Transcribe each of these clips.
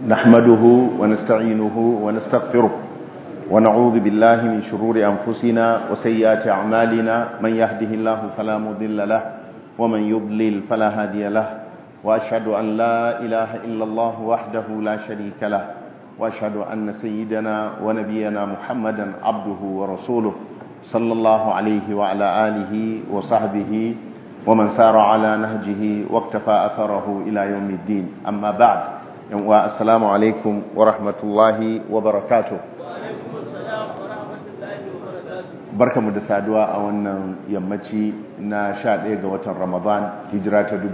نحمده ونستعينه ونستغفره ونعوذ بالله من شرور أنفسنا وسيئات أعمالنا من يهده الله فلا مضل له ومن يضلل فلا هادي له وأشهد أن لا إله إلا الله وحده لا شريك له وأشهد أن سيدنا ونبينا محمدا عبده ورسوله صلى الله عليه وعلى آله وصحبه ومن سار على نهجه واقتفى أثره إلى يوم الدين أما بعد السلام عليكم ورحمة الله وبركاته barkamu da saduwa a wannan yammaci na 11 ga watan ramadan hijira ta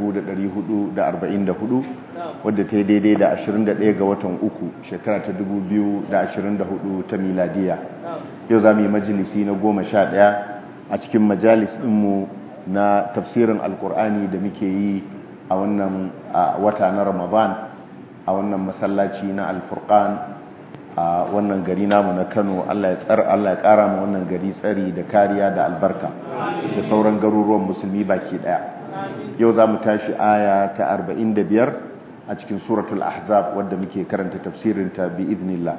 1444 wadda ta yi daidai da 21 ga watan uku shekara ta 2024 ta miladiya yau za mu yi majalisi na 11 a cikin majalis ɗinmu na tafsirin alkur'ani da muke yi a wannan wata na ramadan a wannan masallaci na alfurkan a wannan gari namu na kano allah ya kara ma wannan gari tsari da kariya da albarka da sauran garuruwan musulmi baki daya yau za mu tashi aya ta 45 a cikin suratul ahzab wadda muke karanta tafsirinta bi idnillah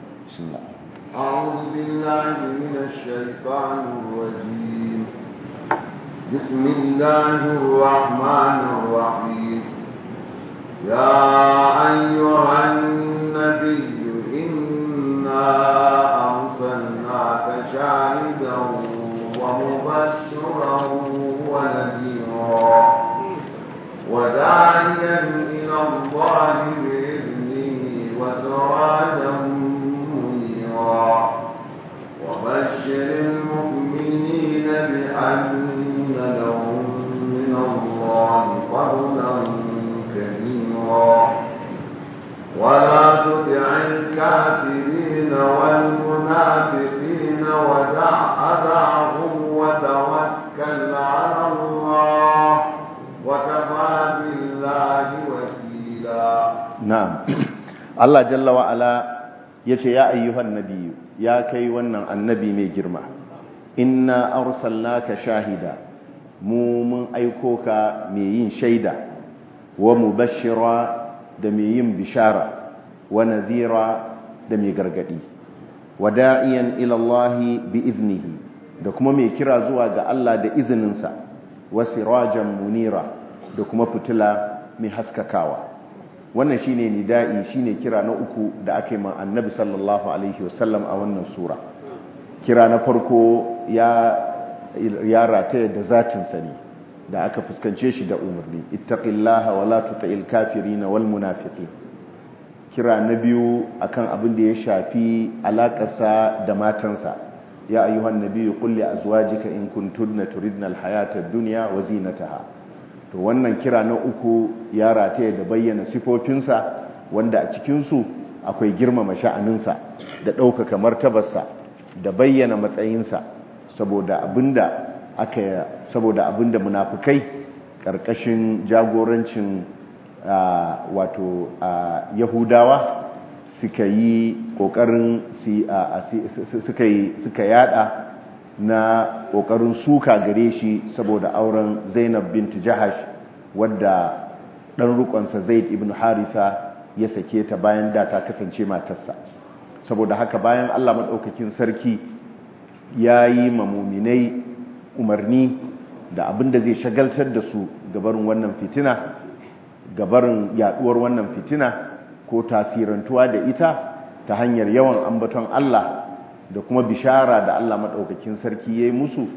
أعوذ بالله من الشيطان الرجيم بسم الله الرحمن الرحيم يا أيها النبي إنا أرسلناك شاهدا ومبشرا ونذيرا وداعيا إلى الله بإذنه وسراجا منيرا وبشر المؤمنين بأن لهم من الله فضلا كبيرا ولا تطع الكافرين والمنافقين ودع أدعهم وتوكل على الله وكفى بالله وكيلا نعم الله جل وعلا yace ya ayyuhan nabiyyu ya kai wannan annabi mai girma inna arsalnaka shahida mu mun aiko ka mai yin shaida wa mubashshira da mai yin bishara wa nadhira da mai gargadi wa da'iyan ila Allah bi iznihi da kuma mai kira zuwa ga Allah da izininsa wa sirajan munira da kuma fitila mai haskakawa wannan shine nida'i shine kira na uku da aka yi ma annabi sallallahu alaihi wasallam a wannan sura kira na farko ya ya rataya da zatinsa ne da aka fuskance shi da umarni ittaqillaha wala tuti'il kafirin wal munafiqin kira na biyu akan abin da ya shafi alakarsa da matansa ya ayyuhan nabiyyu qul li azwajika in kuntunna turidna alhayata ad-dunya wa zinataha to wannan kira na uku ya rataya da bayyana sifofinsa wanda a cikin su akwai girmama sha'aninsa da ɗaukaka martabarsa da bayyana matsayinsa saboda abinda aka saboda abinda munafukai karkashin jagorancin wato yahudawa suka yi kokarin suka yi suka yada na kokarin suka gare shi saboda auren Zainab bint Jahash wadda dan rukonsa Zaid ibn Haritha ya sake ta bayan da ta kasance matarsa saboda haka bayan Allah madaukakin sarki yayi mamuminai umarni da abin da zai shagaltar da su gabarin wannan fitina gabarin yaduwar wannan fitina ko tasirantuwa da ita ta hanyar yawan ambaton Allah da kuma bishara da Allah maɗaukakin sarki ya yi musu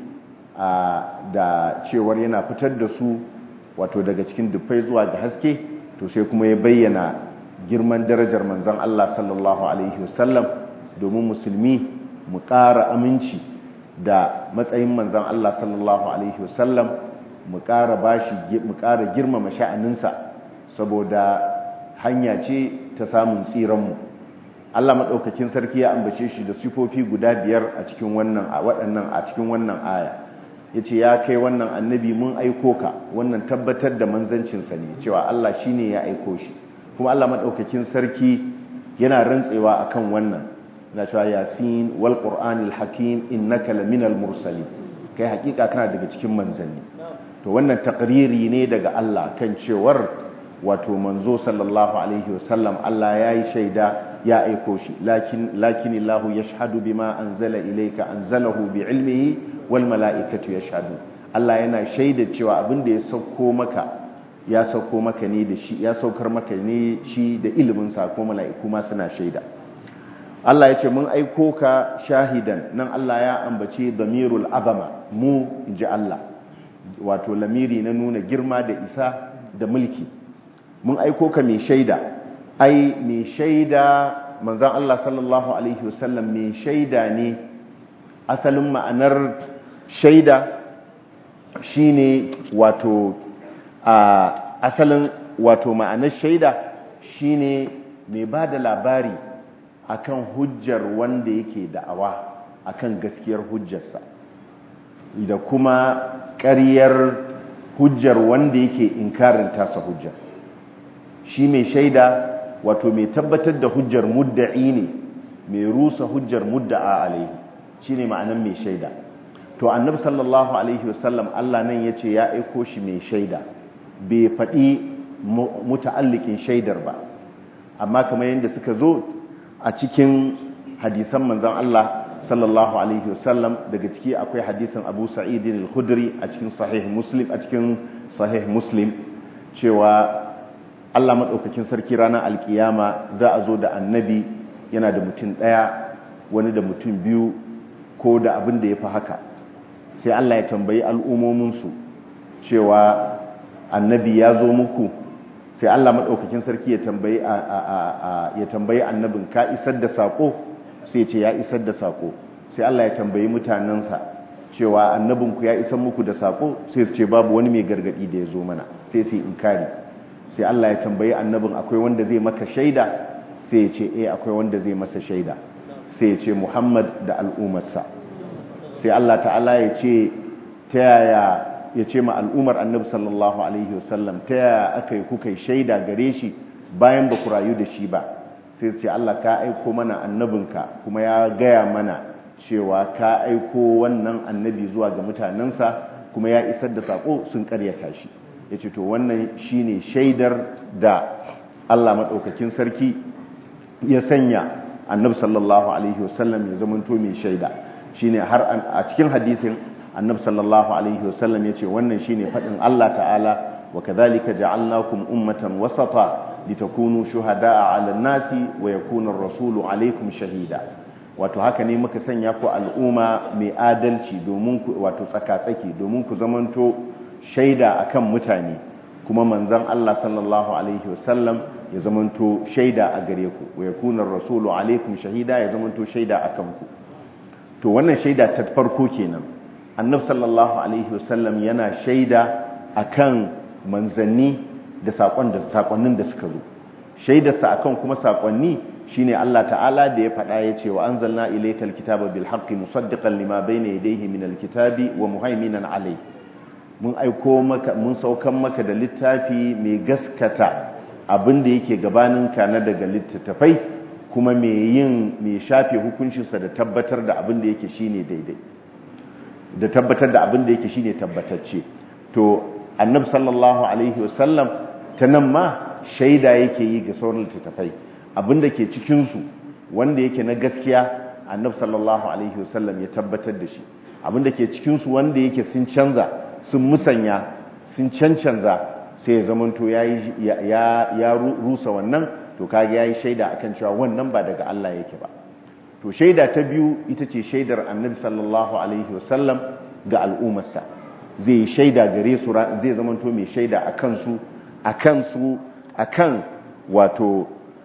da cewar yana fitar da su wato daga cikin dufai zuwa ga haske to sai kuma ya bayyana girman darajar manzon Allah sallallahu alaihi wasallam domin musulmi mu ƙara aminci da matsayin manzan Allah sallallahu Alaihi wasallam mu ƙara bashi mu ƙara girmama sha'aninsa saboda hanya ce ta samun tsiranmu Allah maɗaukakin sarki ya ambace shi da sifofi guda biyar a cikin wannan a waɗannan a cikin wannan aya yace ya kai wannan annabi mun aiko ka wannan tabbatar da manzancinsa ne cewa Allah shine ya aiko shi kuma Allah maɗaukakin sarki yana rantsewa akan wannan na cewa yasin wal qur'anil hakim innaka laminal mursalin kai hakika kana daga cikin manzanni to wannan takriri ne daga Allah kan cewar wato manzo sallallahu alaihi wasallam Allah ya yi shaida ya aiko shi lakin lakin Allah yashhadu bima anzala ilayka anzalahu bi ilmihi wal mala'ikatu yashhadu Allah yana shaida cewa abin da ya sauko maka ya sauko maka ne da shi ya saukar maka ne shi da ilimin sa ko mala'iku ma suna shaida Allah ya ce mun aiko ka shahidan nan Allah ya ambace damirul azama mu inji Allah wato lamiri na nuna girma da isa da mulki mun aiko ka mai shaida ai mai shaida manzan Allah sallallahu alaihi wasallam mai shaida ne asalin ma'anar shaida shine wato a asalin wato ma'anar shaida shine mai ba da labari akan hujjar wanda yake da'awa akan gaskiyar hujjarsa da kuma ƙaryar hujjar wanda yake inkarin tasa hujjar shi mai shaida wato mai tabbatar da hujjar mudda'i ne mai rusa hujjar mudda'a alaihi shi ne ma'anan mai shaida to annab sallallahu alaihi wasallam Allah nan ya ce ya aiko shi mai shaida bai faɗi muta'allikin shaidar ba amma kamar yadda suka zo a cikin hadisan manzan Allah sallallahu alaihi wasallam daga ciki akwai hadisin Abu Sa'id al-Khudri a cikin sahih Muslim a cikin sahih Muslim cewa Allah madaukakin sarki ranar alkiyama za a zo da annabi yana da mutum daya wani da mutum biyu ko da abin da ya fi haka sai Allah ya tambayi al'ummominsu cewa annabi ya zo muku sai Allah madaukakin sarki ya tambayi ya tambayi annabin ka isar da sako sai ce ya isar da sako sai Allah ya tambayi mutanensa cewa annabinku ya isar muku da sako sai su ce babu wani mai gargadi da ya zo mana sai su inkari sai Allah ya tambayi annabin akwai wanda zai maka shaida sai ya ce eh akwai wanda zai masa shaida sai ya ce Muhammad da al'ummarsa sai Allah ta'ala ya ce ta yaya ya ce ma al'ummar annabi sallallahu alaihi wasallam ta yaya aka yi kuka shaida gare shi bayan ba ku rayu da shi ba sai ce Allah ka aiko mana annabinka kuma ya gaya mana cewa ka aiko wannan annabi zuwa ga mutanensa kuma ya isar da sako sun karyata shi ya ce to wannan shine shaidar da Allah maɗaukakin sarki ya sanya annabi sallallahu alaihi wasallam ya zamanto mai shaida shine har a cikin hadisin annabi sallallahu alaihi wasallam ya ce wannan shine faɗin Allah ta'ala wa kadhalika ja'alnakum ummatan wasata litakunu shuhada'a 'alan nasi wa yakuna ar-rasulu 'alaykum shahida wato haka ne muka sanya ku al'umma mai adalci domin ku wato tsakatsaki domin ku zamanto shaida akan mutane kuma manzon Allah sallallahu alaihi wasallam ya zamanto shaida a gare ku wa yakuna ar-rasulu 'alaykum shahida ya zamanto shaida akan ku to wannan shaida ta farko kenan annabi sallallahu alaihi wasallam yana shaida akan manzanni da sakonnin da suka zo shaidarsa akan kuma sakonni shine Allah ta'ala da ya faɗa ya ce wa anzalna ilaykal kitaba bil haqqi musaddiqan lima bayna yadayhi min al kitabi wa muhaiminan alayhi mun aiko maka mun saukan maka da littafi mai gaskata abin da yake gabanin ka na daga littattafai kuma mai yin mai shafe hukuncinsa da tabbatar da abin da yake shine daidai da tabbatar da abin da yake shine tabbatacce to annabi sallallahu alaihi wasallam ta nan ma shaida yake yi ga sauran littattafai abinda ke cikinsu wanda yake na gaskiya annabi sallallahu alaihi wasallam ya tabbatar da shi abinda ke cikinsu wanda yake sun canza sun musanya sun cancanza sai ya zamanto ya ya rusa wannan to kage yayi shaida akan cewa wannan ba daga Allah yake ba to shaida ta biyu ita ce shaidar annabi sallallahu alaihi wasallam ga al'ummarsa zai yi shaida gare su zai zamanto mai shaida a kansu a kansu a kan wato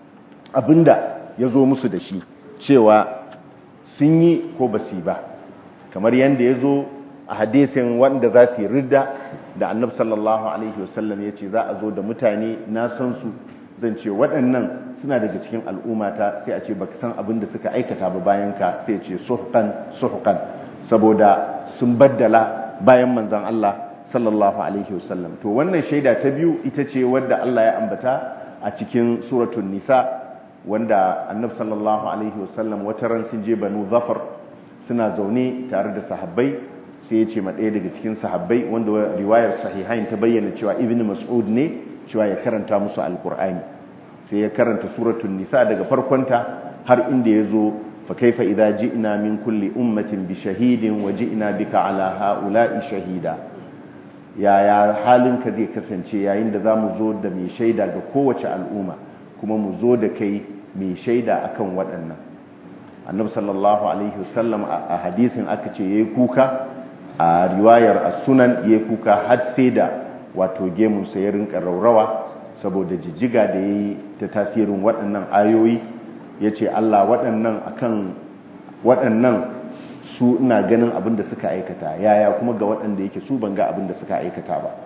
abinda ya zo musu da shi cewa sun yi ko ba su ba kamar yadda ya zo a hadisin wanda za su yi ridda da annab sallallahu alaihi wasallam ya ce za a zo da mutane na san su zan ce waɗannan suna daga cikin al'ummata sai a ce baka san abin da suka aikata ba bayan ka sai ce suhqan suhqan saboda sun baddala bayan manzon Allah sallallahu alaihi wasallam to wannan shaida ta biyu ita ce wadda Allah ya ambata a cikin suratul nisa wanda annab sallallahu alaihi wasallam wata ran sun je banu zafar suna zaune tare da sahabbai sai ya ce ma ɗaya daga cikin sahabbai wanda riwayar sahihain ta bayyana cewa ibn mas'ud ne cewa ya karanta musu alkur'ani sai ya karanta suratul nisa daga farkonta har inda ya zo fa kaifa idza ji'na min kulli ummatin bi shahidin wa ji'na bika ala ha'ula'i shahida yaya halinka zai kasance yayin da zamu zo da mai shaida ga kowace al'umma kuma mu zo da kai mai shaida akan waɗannan annabi sallallahu alaihi wasallam a hadisin aka ce yayi kuka a riwayar as-sunan yayi kuka har sai da wato gemun sa ya rinka raurawa saboda jijjiga da yayi ta tasirin waɗannan ayoyi yace Allah waɗannan akan waɗannan su ina ganin abin da suka aikata yaya kuma ga waɗanda yake su ban ga abin da suka aikata ba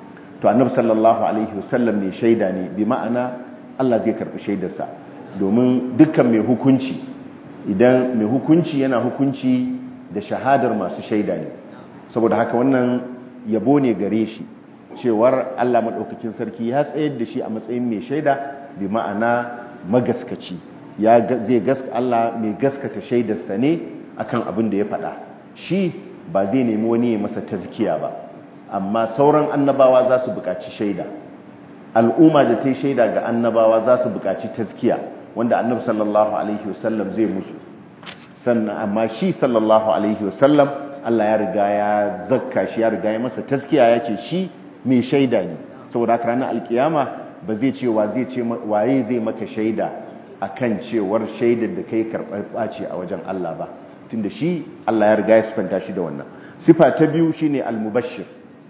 to annabi sallallahu alaihi wasallam ne shaida ne bi ma'ana Allah zai karɓi shaidarsa domin dukkan mai hukunci idan mai hukunci yana hukunci da shahadar masu shaida ne saboda haka wannan yabo ne gare shi cewar Allah maɗaukakin sarki ya tsayar da shi a matsayin mai shaida bi ma'ana magaskaci ya zai gaska Allah mai gaskata shaidarsa ne akan abin da ya faɗa shi ba zai nemi wani ya masa tazkiya ba amma sauran annabawa za su buƙaci shaida al'umma da ta yi shaida ga annabawa za su buƙaci tazkiya wanda annabi sallallahu alaihi wasallam zai musu sannan amma shi sallallahu alaihi wasallam Allah ya riga ya zakka shi ya riga ya masa taskiya ya ce shi mai shaida ne saboda haka ranar alkiyama ba zai ce wa zai ce waye zai maka shaida akan cewar shaidar da kai karɓar ɓaci a wajen Allah ba tunda shi Allah ya riga ya sifanta shi da wannan sifa ta biyu shine al-mubashshir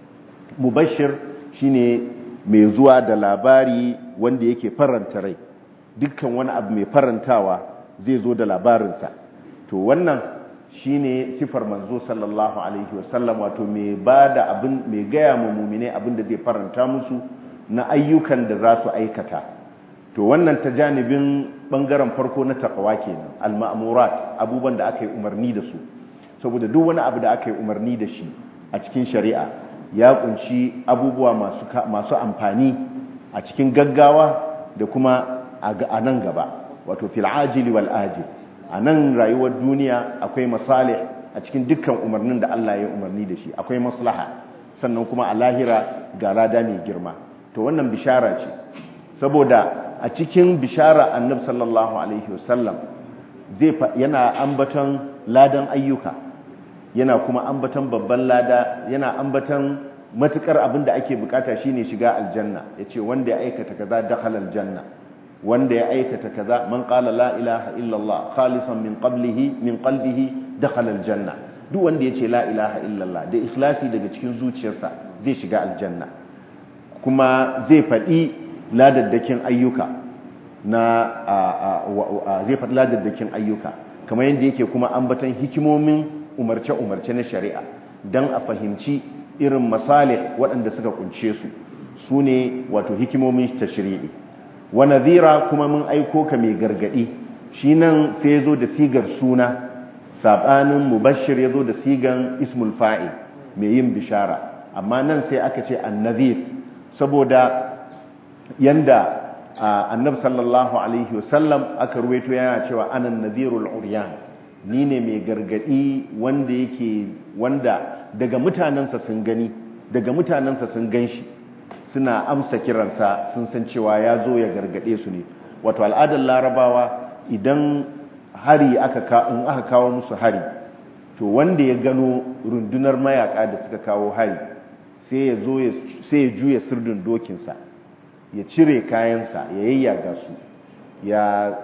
mubashshir shine mai zuwa da labari wanda yake faranta rai dukkan wani abu mai farantawa zai zo da labarinsa to wannan shine sifar manzo sallallahu alaihi wasallam wato mai bada abin mai gaya ma mumine abin da zai faranta musu na ayyukan da za su aikata to wannan ta janibin bangaren farko na takawa kenan al-ma'murat abubuwan da aka yi umarni da su saboda duk wani abu da aka yi umarni da shi a cikin shari'a ya kunshi abubuwa masu masu amfani a cikin gaggawa da kuma a nan gaba wato fil ajili wal ajil a nan rayuwar duniya akwai masalih a cikin dukkan umarnin da Allah ya umarni da shi akwai maslaha sannan kuma a lahira ga lada mai girma to wannan bishara ce saboda a cikin bishara annabi sallallahu alaihi wasallam zai yana ambaton ladan ayyuka yana kuma ambaton babban lada yana ambaton matukar abin da ake bukata shine shiga aljanna yace wanda ya aikata kaza dakhala aljanna wanda ya aikata kaza man qala la ilaha illallah khalisan min qablihi min qalbihi dakhala aljanna duk wanda yace la ilaha illallah da ikhlasi daga cikin zuciyarsa zai shiga aljanna kuma zai faɗi ladaddakin ayyuka na zai faɗi ladaddakin ayyuka kamar yadda yake kuma ambaton hikimomin umarce-umarce na shari'a don a fahimci irin masalih waɗanda suka kunce su su ne wato hikimomin tashri'i wa nadhira kuma mun aiko ka mai gargadi shi nan sai ya zo da sigar suna sabanin mubashir ya zo da sigan ismul fa'il mai yin bishara amma nan sai aka ce annadhir saboda yanda annab sallallahu alaihi wasallam aka ruwaito yana cewa anan nadhirul uryan ni ne mai gargadi wanda yake wanda daga mutanensa sun gani daga mutanensa sun ganshi suna amsa kiransa sun san cewa ya zo ya gargade su ne wato al'adar larabawa idan hari aka in aka kawo musu hari to wanda ya gano rundunar mayaka da suka kawo hari sai ya zo sai ya juya sirdin dokinsa ya cire kayansa ya yayyaga su ya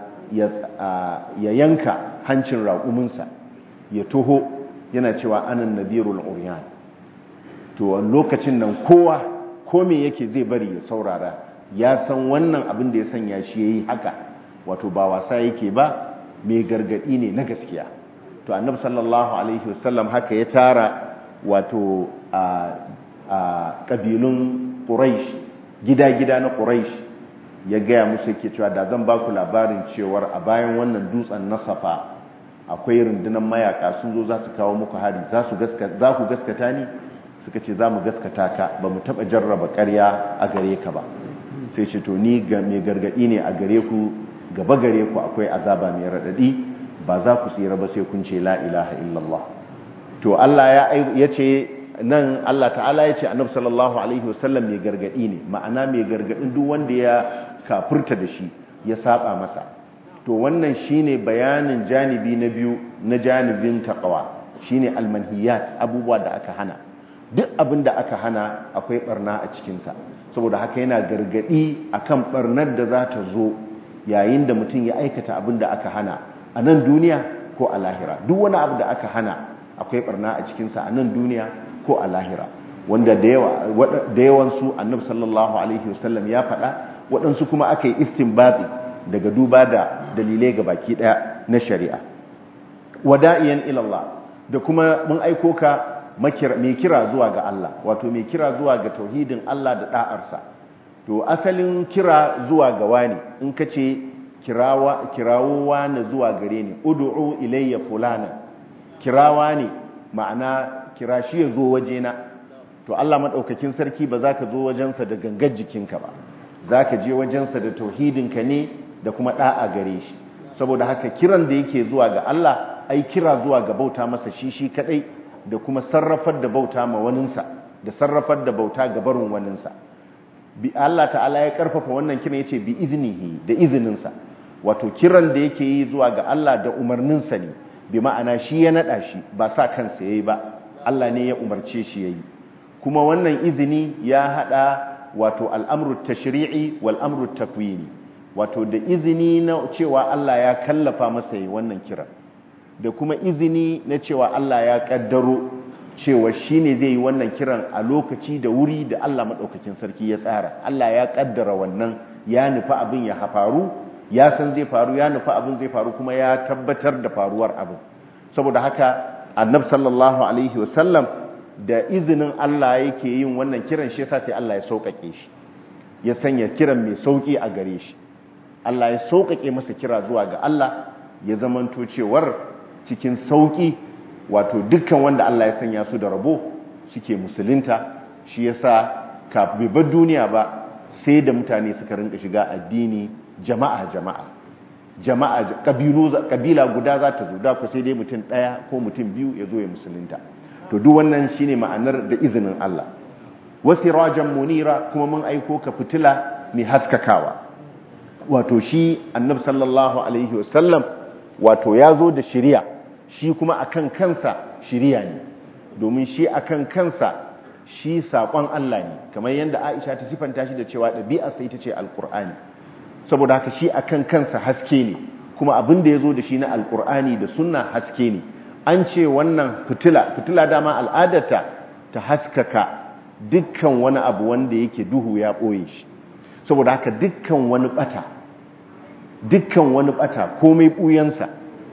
ya yanka hancin raƙuminsa ya toho yana cewa anan nadirul uryan to lokacin nan kowa ko me yake zai bari ya saurara ya san wannan abin da ya sanya shi yayi haka wato ba wasa yake ba mai gargadi ne na gaskiya to annabi sallallahu alaihi wasallam haka ya tara wato a a kabilun quraish gida-gida na quraish ya gaya musu yake cewa da zan ba ku labarin cewar a bayan wannan dutsen na safa akwai rundunar mayaka sun zo za su kawo muku hari za ku gaskata ni suka ce za mu gaskata ka ba mu taɓa jarraba ƙarya a gare ka ba sai ce to ni mai gargaɗi ne a gare ku gaba gare ku akwai azaba mai raɗaɗi ba za ku tsira ba sai kun ce la ilaha illallah to Allah ya ce nan Allah ta'ala ya ce annabi sallallahu alaihi wasallam mai gargadi ne ma'ana mai gargadin duk wanda ya kafurta da shi ya saba masa to wannan shine bayanin janibi na biyu na janibin taqwa shine almanhiyat abubuwa da aka hana duk abin da aka hana akwai barna a cikin sa saboda haka yana gargadi akan barnar da za ta zo yayin da mutum ya aikata abin da aka hana a nan duniya ko a lahira duk wani abu da aka hana akwai barna a cikinsa a nan duniya ko a lahira wanda da yawansu annab sallallahu alaihi wasallam ya faɗa waɗansu kuma aka yi istinbabi daga duba da dalilai ga baki ɗaya na shari'a wada'iyan ilallah da kuma mun aiko ka mai kira zuwa ga Allah wato mai kira zuwa ga tauhidin Allah da ɗa'arsa to asalin kira zuwa ga wani in ka ce kirawo wani zuwa gare ni udu'u ilayya fulana kirawa ne ma'ana kira shi ya zo wajena to Allah maɗaukakin sarki ba za ka zo wajensa da gangar jikinka ba za ka je wajensa da tauhidinka ne da kuma ɗa'a gare shi saboda haka kiran da yake zuwa ga Allah ai kira zuwa ga bauta masa shi shi kaɗai da kuma sarrafar da bauta ma waninsa da sarrafar da bauta ga barin waninsa bi Allah ta'ala ya karfafa wannan kiran yace bi iznihi da izininsa wato kiran da yake yi zuwa ga Allah da umarninsa ne bi ma'ana shi ya nada shi ba sa kansa yayi ba Allah ne ya umarce shi yayi kuma wannan izini ya hada wato al'amru tashri'i wal amru takwini wato da izini na cewa Allah ya kallafa masa yi wannan kiran da kuma izini na cewa Allah ya kaddaro cewa shi ne zai yi wannan kiran a lokaci da wuri da Allah maɗaukakin sarki ya tsara Allah ya kaddara wannan ya nufi abin ya faru ya san zai faru ya nufi abin zai faru kuma ya tabbatar da faruwar abin saboda haka annab sallallahu alaihi wasallam da izinin Allah yake yin wannan kiran shi yasa sai Allah ya sauƙaƙe shi ya sanya kiran mai sauƙi a gare shi Allah ya sauƙaƙe masa kira zuwa ga Allah ya zamanto cewar cikin sauƙi wato dukkan wanda Allah ya sanya su da rabo suke musulunta shi yasa kafin bar duniya ba sai da mutane suka rinka shiga addini jama'a jama'a jama'a kabilu kabila guda za ta zo da ku sai dai mutum daya ko mutum biyu ya zo ya musulunta to duk wannan shine ma'anar da izinin Allah wasirajan munira kuma mun aiko ka fitila mai haskakawa wato shi annabi sallallahu alaihi wasallam wato ya zo da shari'a shi kuma akan kansa shiriya ne domin shi akan kansa shi saƙon Allah ne kamar yadda Aisha ta sifanta shi da cewa ɗabi'arsa ita ce alƙur'ani saboda haka shi akan kansa haske ne kuma abin da ya zo da shi na alƙur'ani da sunna haske ne an ce wannan fitila fitila dama al'adarta ta haskaka dukkan wani abu wanda yake duhu ya ɓoye shi saboda haka dukkan wani ɓata dukkan wani ɓata komai ɓuyansa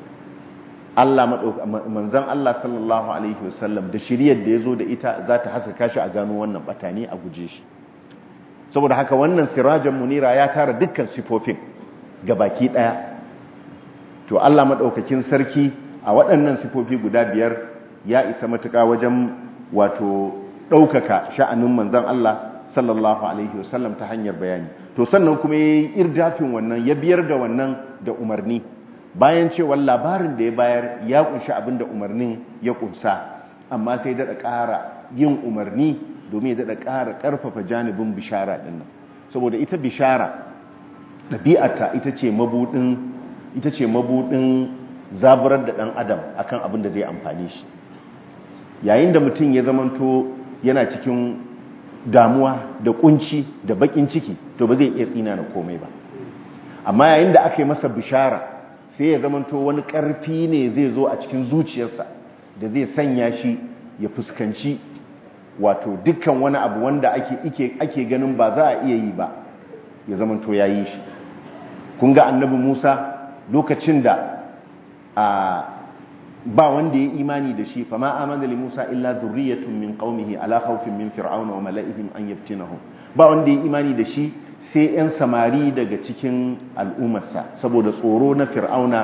Allah manzan Allah sallallahu alaihi wasallam da shiriyar da ya zo da ita za ta haskaka shi a gano wannan batani a guje shi saboda haka wannan sirajan munira ya tara dukkan sifofin ga baki daya to Allah madaukakin sarki a waɗannan sifofi guda biyar ya isa matuƙa wajen wato ɗaukaka sha'anin manzan Allah sallallahu alaihi wasallam ta hanyar bayani to sannan kuma ya yi irdafin wannan ya biyar da wannan da umarni bayan cewa labarin da ya bayar ya kunshi abin da umarnin ya kunsa amma sai daɗa ƙara yin umarni domin ya daɗa ƙara ƙarfafa janibin bishara ɗin nan saboda ita bishara ɗabi'ata ita ce mabuɗin ita ce mabuɗin zaburar da ɗan adam akan abin da zai amfani shi yayin da mutum ya zamanto yana cikin damuwa da kunci da bakin ciki to ba zai iya tsina na komai ba amma yayin da aka yi masa bishara sai ya zamanto wani ƙarfi ne zai zo a cikin zuciyarsa da zai sanya shi ya fuskanci wato dukkan wani abu wanda ake, ake ganin ba za a iya yi ba ya zamanto ya yi shi kun ga annabi musa lokacin da a ba wanda ya imani da shi fama amana li musa illa zurriyatun min qaumihi ala khawfin min fir'auna wa mala'ihim an yaftinahum ba wanda ya imani da shi sai 'yan samari daga cikin al'ummarsa saboda tsoro na fir'auna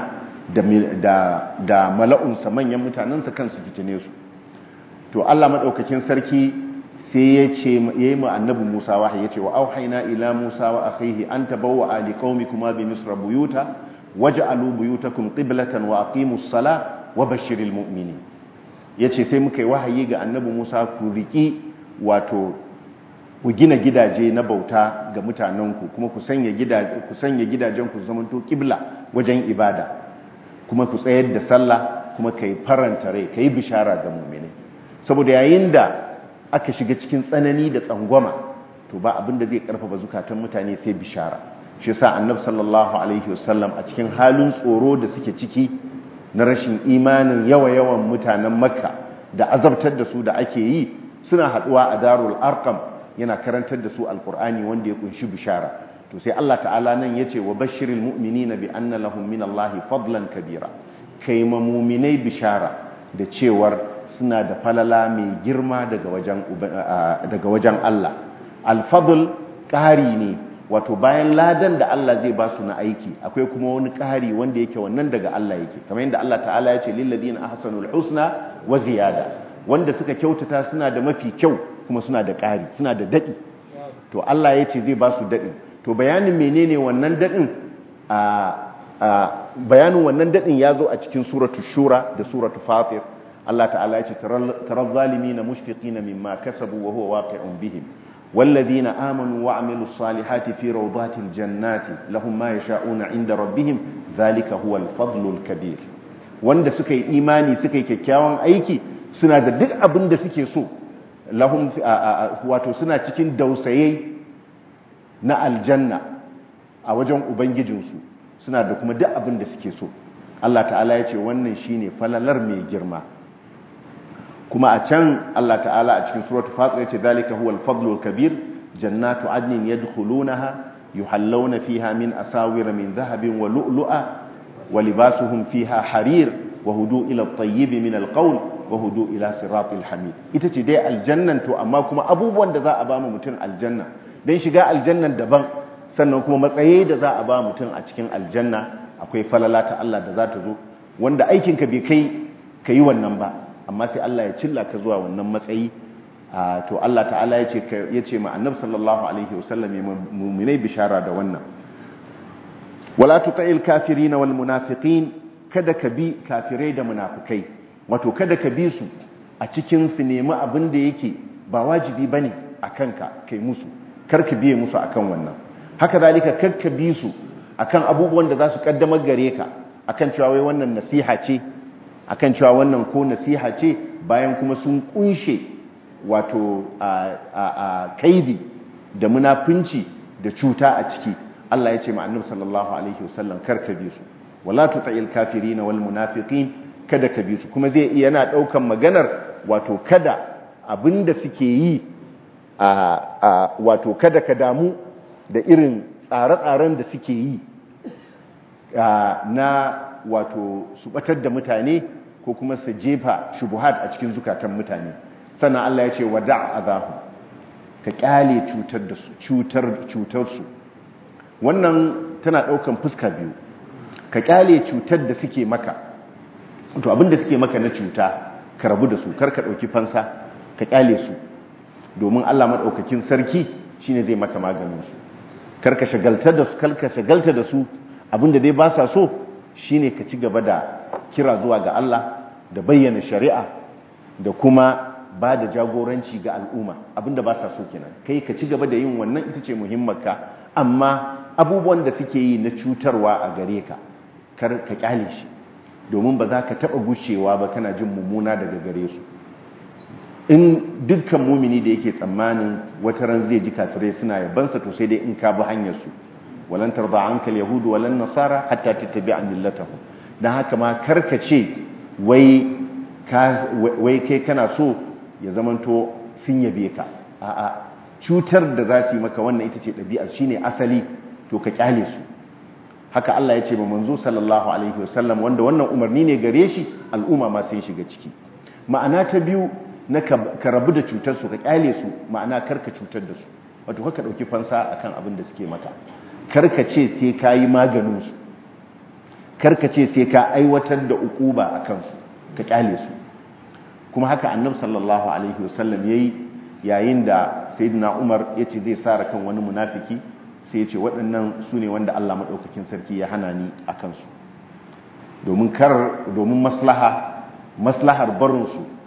da mala'unsa manyan mutanensa kansu fitine su to Allah maɗaukakin sarki sai ya ce ya yi ma annabi Musa wahayi ya ce wa auhaina ila Musa wa akhihi an tabawwa ali qaumikuma bi misra buyuta waj'alu buyutakum qiblatan wa aqimus sala wa bashiril mu'minin yace sai muka yi wahayi ga annabi Musa ku riki wato ku gina gidaje na bauta ga mutanenku kuma ku sanya gidaje ku sanya gidajen ku zamanto kibla wajen ibada kuma ku tsayar da sallah kuma kai faranta rai kai bishara ga mu'mini saboda yayin da aka shiga cikin tsanani da tsangwama to ba abin da zai karfafa zukatan mutane sai bishara shi yasa annabi sallallahu alaihi wasallam a cikin halin tsoro da suke ciki na rashin imanin yawa-yawan mutanen makka da azabtar da su da ake yi suna haduwa a darul arqam yana karantar da su alkur'ani wanda ya kunshi bishara to sai Allah ta'ala nan yace wa bashiril mu'minina bi anna lahum min Allahi fadlan kabira kai ma mu'minai bishara da cewar suna da falala mai girma daga wajen daga wajen Allah al-fadl ƙari ne wato bayan ladan da Allah zai ba su na aiki akwai kuma wani ƙari wanda yake wannan daga Allah yake kamar yadda Allah ta'ala ya ce lil ladina ahsanul husna wa ziyada wanda suka kyautata suna da mafi kyau kuma suna da ƙari suna da daɗi to Allah ya ce zai ba su daɗi to bayanin menene wannan daɗin a bayanin wannan daɗin ya zo a cikin suratu shura da suratu fatir Allah ta'ala ya ce tarar zalimi na mushfiqi na mimma kasabu wa huwa waqi'un bihim والذين آمنوا وعملوا الصالحات في روضات الجنات لهم ما يشاءون عند ربهم ذلك هو الفضل الكبير wanda suka yi imani suka yi kyakkyawan aiki suna da duk abin da suke so lahum wato suna cikin dausaye na aljanna a wajen ubangijinsu suna da kuma duk abin da suke so Allah ta'ala ya ce wannan shine falalar mai girma kuma a can Allah ta'ala a cikin suratul fatir ya ce zalika huwal fadlul kabir jannatu adnin yadkhulunaha yuhallawna fiha min asawira min dhahabin wa lu'lu'a wa libasuhum fiha harir wa hudu ila at-tayyib min al-qawl wa hudu ila siratil hamid ita ce dai aljannan to amma kuma abubuwan da za a ba mu mutum aljanna dan shiga aljannan daban sannan kuma matsayi da za a ba mutum a cikin aljanna akwai falala ta Allah da za ta zo wanda aikin ka bai kai kai wannan ba amma sai Allah ya cilla ka zuwa wannan matsayi to Allah ta'ala ya ce ya ce ma annabi sallallahu alaihi wasallam ya mu'minai bishara da wannan wala tuta'il kafirin wal munafiqin kada ka bi kafirai da munafikai wato kada ka bi su a cikin su nemi abin da yake ba wajibi bane akan ka kai musu kar ka biye musu akan wannan haka zalika kar ka bi su akan abubuwan da za su kaddamar gare ka akan cewa wai wannan nasiha ce akan cewa wannan ko nasiha ce bayan kuma sun kunshe wato a kaidi da munafunci da cuta a ciki Allah ya ce ma annabi sallallahu alaihi wasallam kar ka bi su wala tuta'il kafirin wal munafiqin kada ka bi su kuma zai iya yana daukan maganar wato kada abinda suke yi a wato kada ka damu da irin tsare-tsaren da suke yi na wato su batar da mutane ko kuma su jefa shubuhat a cikin zukatan mutane sannan Allah ya ce wada' azahu ka kyale cutar da su cutar cutar su wannan tana daukan fuska biyu ka kyale cutar da suke maka to abin da suke maka na cuta ka rabu da su kar ka dauki fansa ka kyale su domin Allah madaukakin sarki shine zai maka maganin su kar ka shagaltar da su kar ka shagalta da su abinda dai ba sa so shine ka ci gaba da kira zuwa ga Allah da bayyana shari'a da kuma ba da jagoranci ga al'umma abinda ba sa so kenan kai ka ci gaba da yin wannan ita ce muhimmanka amma abubuwan da suke yi na cutarwa a gare ka kar ka kyale shi domin ba za ka taba gushewa ba kana jin mummuna daga gare su in dukkan mumini da yake tsammanin wata ran zai ji kafirai suna yabansa to sai dai in ka bi hanyar su walan tarda anka yahudu walan nasara hatta tattabi'a millatahum dan haka ma karkace wai ka wai kai kana so ya zamanto sun yabe ka a'a cutar da za su yi maka wannan ita ce ɗabi'a shine asali to ka kyale su haka Allah ya ce ba manzo sallallahu alaihi wasallam wanda wannan umarni ne gare shi al'umma ma sun shiga ciki ma'ana ta biyu na ka rabu da cutar su ka kyale su ma'ana karka cutar da su wato ka dauki fansa akan abin da suke maka karka ce sai ka yi maganin su karka ce sai ka aiwatar da ukuba a kansu ka kyale su kuma haka annab sallallahu alaihi wasallam yayi yayin da sayyidina umar ya ce zai sara kan wani munafiki sai ya ce waɗannan su ne wanda allah maɗaukakin sarki ya hana ni a kansu domin kar domin maslaha maslahar barinsu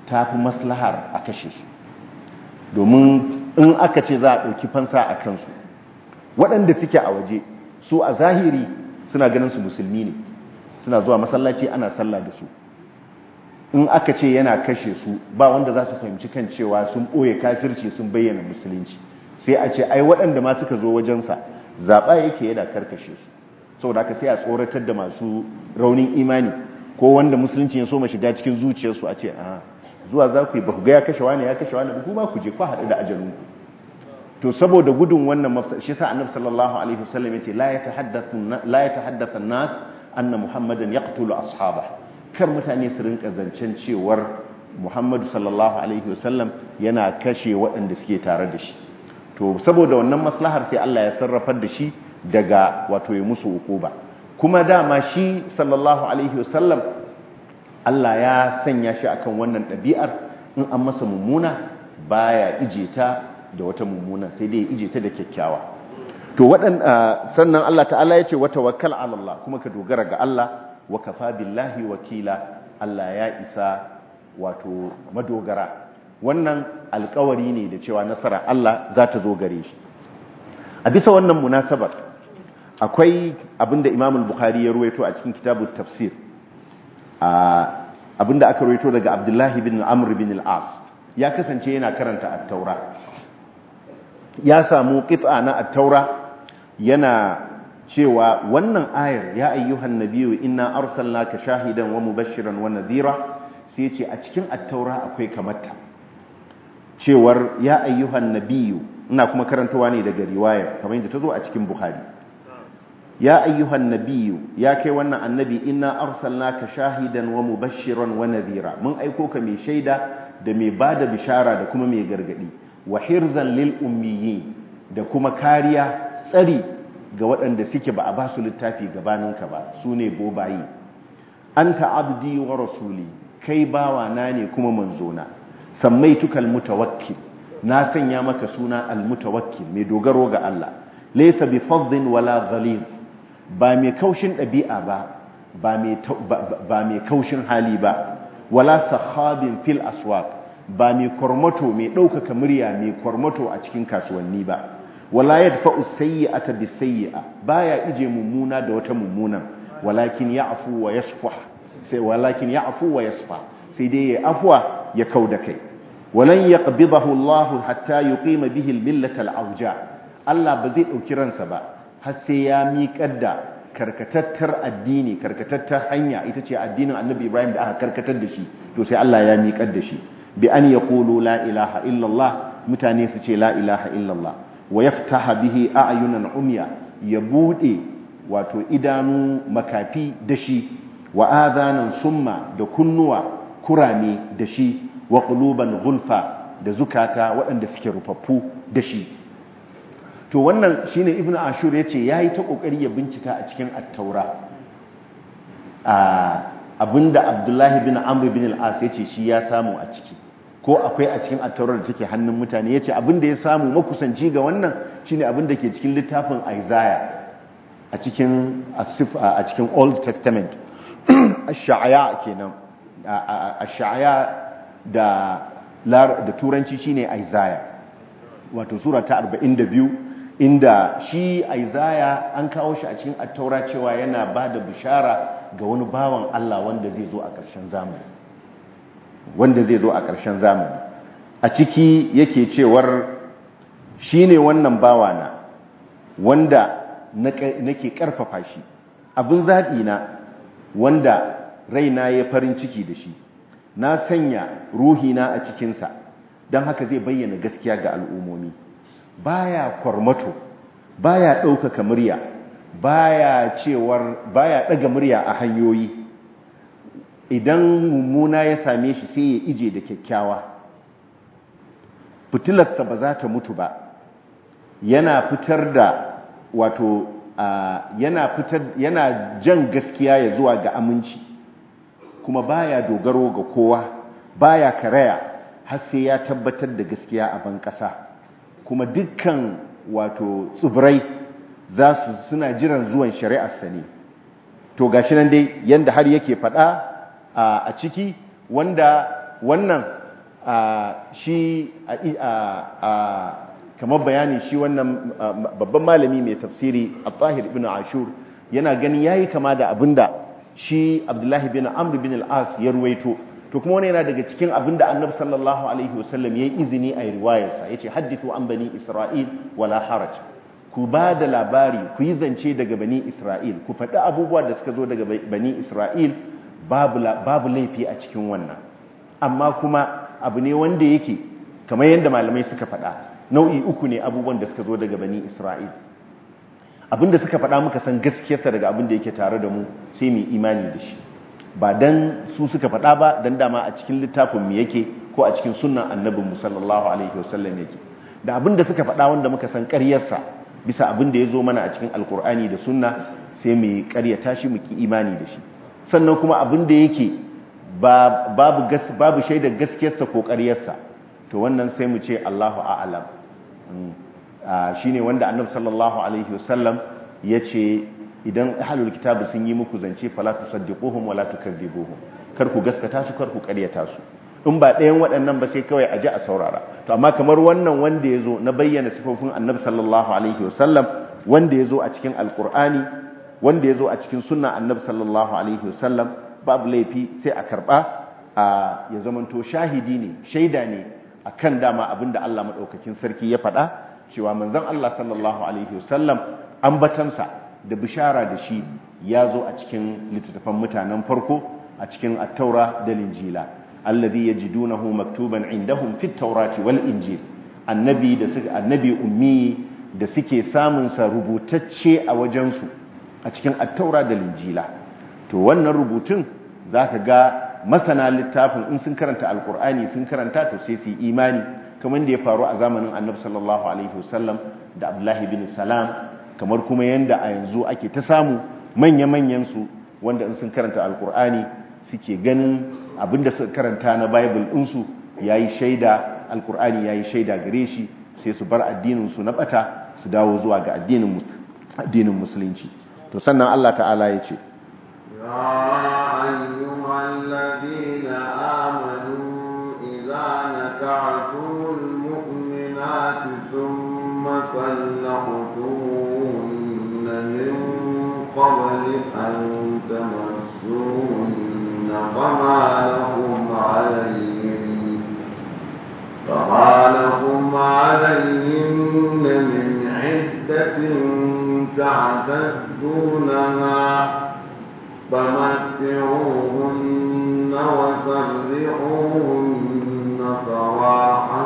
ta fi maslahar a kashe su domin in aka ce za a ɗauki fansa a kansu waɗanda suke a waje su a zahiri suna ganin su musulmi ne suna zuwa masallaci ana sallah da su in aka ce yana kashe su ba wanda za su fahimci kan cewa sun ɓoye kafirci sun bayyana musulunci sai a ce ai waɗanda ma suka zo wajensa zaɓa yake yana karkashe su saboda haka sai a tsoratar da masu raunin imani ko wanda musulunci ya so ma shiga cikin zuciyarsu a ce a zuwa za ku yi ba ku ga ya kashe wani ya kashe wani ku ba ku je ku haɗu da ajalinku to saboda gudun wannan mafsa shi sa annabi sallallahu alaihi wasallam yace la yatahaddathu la yatahaddathu an-nas anna muhammadan yaqtulu ashabah kar mutane su rinka zancen cewar muhammadu sallallahu alaihi wasallam yana kashe waɗanda suke tare da shi to saboda wannan maslahar sai Allah ya sarrafar da shi daga wato ya musu ukuba kuma dama shi sallallahu alaihi wasallam Allah ya sanya shi akan wannan ɗabi'ar in an masa mummuna baya ije ta da wata mummuna sai dai ije ta da kyakkyawa to waɗan sannan Allah ta'ala ya ce wa tawakkal ala Allah kuma ka dogara ga Allah wa kafa billahi wakila Allah ya isa wato madogara wannan alkawari ne da cewa nasara Allah za ta zo gare shi a bisa wannan munasabar akwai abinda Imam al-Bukhari ya ruwaito a cikin kitabut tafsir abinda aka ruwaito daga Abdullahi bin Amr bin al-As ya kasance yana karanta at-Taura ya samu qit'a na at-Taura yana cewa wannan ayar ya ayyuhan nabiyyu inna arsalnaka shahidan wa mubashiran wa nadhira sai ce a cikin at-Taura akwai kamata cewar ya ayyuhan nabiyyu ina kuma karantawa ne daga riwayar kamar yadda ta zo a cikin Bukhari ya ayyuhan nabiyyu ya kai wannan annabi inna arsalnaka shahidan wa mubashiran wa nadhira mun aiko ka mai shaida da mai bada bishara da kuma mai gargadi wa hirzan lil ummiyin da kuma kariya tsari ga waɗanda suke ba a ba su littafi gabaninka ba su ne bobayi anta abdi wa rasuli kai bawa na ne kuma manzona sammaituka almutawakkil na sanya maka suna almutawakkil mai dogaro ga Allah laysa bi faddin wala ghalid ba mai kaushin ɗabi'a ba ba mai kaushin hali ba wala sahabin fil aswaq ba mai kormato mai ɗaukaka murya mai kormato a cikin kasuwanni ba wala yadfa'u sayyi'ata bis sayyi'a baya ije mummuna da wata mummuna walakin ya'fu wa yasfah sai walakin ya'fu wa yasfah sai dai ya afwa ya kauda kai walan yaqbidahu Allah hatta yuqima bihi al-millata al-awja Allah ba zai dauki ransa ba har sai ya miƙar da karkatattar addini karkatattar hanya ita ce addinin Annabi Ibrahim da aka karkatar da shi to sai Allah ya miƙar da shi bi an yaqulu la ilaha illa Allah mutane su ce la ilaha illa Allah wa yaftaha bihi a'yunan umya ya bude wato idanu makafi da shi wa adhanan summa da kunnuwa kurame da shi wa quluban gulfa da zukata waɗanda suke rufaffu da shi to wannan shine ibnu ashur yace yayi ta kokari ya bincika a cikin at-taura abinda abdullahi bin amr bin al-as yace shi ya samu a ciki ko akwai a cikin attaurar da take hannun mutane yace abin da ya samu makusanci ga wannan shine abin da ke cikin littafin Isaiah a cikin a cikin Old Testament ash-sha'ya kenan ash-sha'ya da da turanci shine Isaiah wato sura ta 42 inda shi Isaiah an kawo shi a cikin attaura cewa yana bada bishara ga wani bawan Allah wanda zai zo a ƙarshen zamani wanda zai zo a ƙarshen zamani a ciki yake cewar shi ne wannan bawana wanda nake ƙarfafa shi abin zaɓi na wanda raina ya farin ciki da shi na sanya ruhina a cikinsa don haka zai bayyana gaskiya ga al'ummomi baya kwarmato baya ɗaukaka murya baya cewar baya ɗaga murya a hanyoyi idan mummuna ya same shi sai ya ije da kyakkyawa fitilarsa ba za ta mutu ba yana fitar da wato yana fitar yana jan gaskiya ya zuwa ga aminci kuma baya dogaro ga kowa baya karaya har sai ya tabbatar da gaskiya a ban ƙasa kuma dukkan wato tsibirai za su suna jiran zuwan shari'arsa ne to gashi nan dai yanda har yake faɗa a ciki wanda wannan shi kamar bayani shi wannan babban malami mai tafsiri al-tahir ibn ashur yana ganin yayi kama da abinda shi abdullahi bin amr bin al-as ya ruwaito to kuma wani yana daga cikin abinda annabi sallallahu alaihi wasallam yayi izini a riwayarsa yace hadithu an bani isra'il wala haraj ku ba da labari ku yi zance daga bani isra'il ku faɗi abubuwa da suka zo daga bani isra'il babu laifi a cikin wannan amma kuma abu ne wanda yake kamar yadda malamai suka faɗa nau'i uku ne abubuwan da suka zo daga bani isra'il abinda suka faɗa muka san gaskiyarsa daga abin da yake tare da mu sai mu imani da shi ba dan su suka faɗa ba dan dama a cikin littafin mu yake ko a cikin sunnan annabin mu sallallahu alaihi wasallam yake da abin da suka faɗa wanda muka san ƙaryarsa bisa abin da ya zo mana a cikin alkur'ani da sunna sai mu ƙaryata shi mu ki imani da shi sannan kuma abin da yake babu babu shaidar gaskiyarsa ko ƙaryarsa to wannan sai mu ce Allahu a'lam shine wanda annabi sallallahu alaihi wasallam yace idan ahlul kitabi sun yi muku zance fala tusaddiquhum wala tukadzibuhum kar ku gaskata su kar ku ƙaryata su in ba ɗayan waɗannan ba sai kawai a ji a saurara to amma kamar wannan wanda ya zo na bayyana sifofin annabi sallallahu alaihi wasallam wanda ya zo a cikin alkur'ani wanda ya zo a cikin sunna annabi sallallahu alaihi wasallam babu laifi sai a karɓa a ya zamanto shahidi ne shaida ne akan dama abinda Allah madaukakin sarki ya faɗa cewa manzon Allah sallallahu alaihi wasallam ambatansa da bishara da shi ya zo a cikin littattafan mutanen farko a cikin at-taura da linjila alladhi yajidunahu maktuban indahum fit tawrati wal injil annabi da suka annabi ummi da suke samun sa rubutacce a wajen su a cikin at-taura da linjila to wannan rubutun zaka ga masana littafin in sun karanta alqur'ani sun karanta to sai su yi imani kamar da ya faru a zamanin annabi sallallahu alaihi wasallam da abdullahi bin salam kamar kuma yanda a yanzu ake ta samu manya-manyan su wanda in sun karanta alqur'ani suke ganin abinda suka karanta na bible ɗinsu ya yi shaida alkur'ani ya yi shaida gare shi sai su bar addininsu na bata su dawo zuwa ga addinin musulunci to sannan allah ta'ala ya ce قبل أن تمسوهن فما لكم عليهم فما لكم عليهن من عدة تعتدونها فمتعوهن وسرحوهن سراحا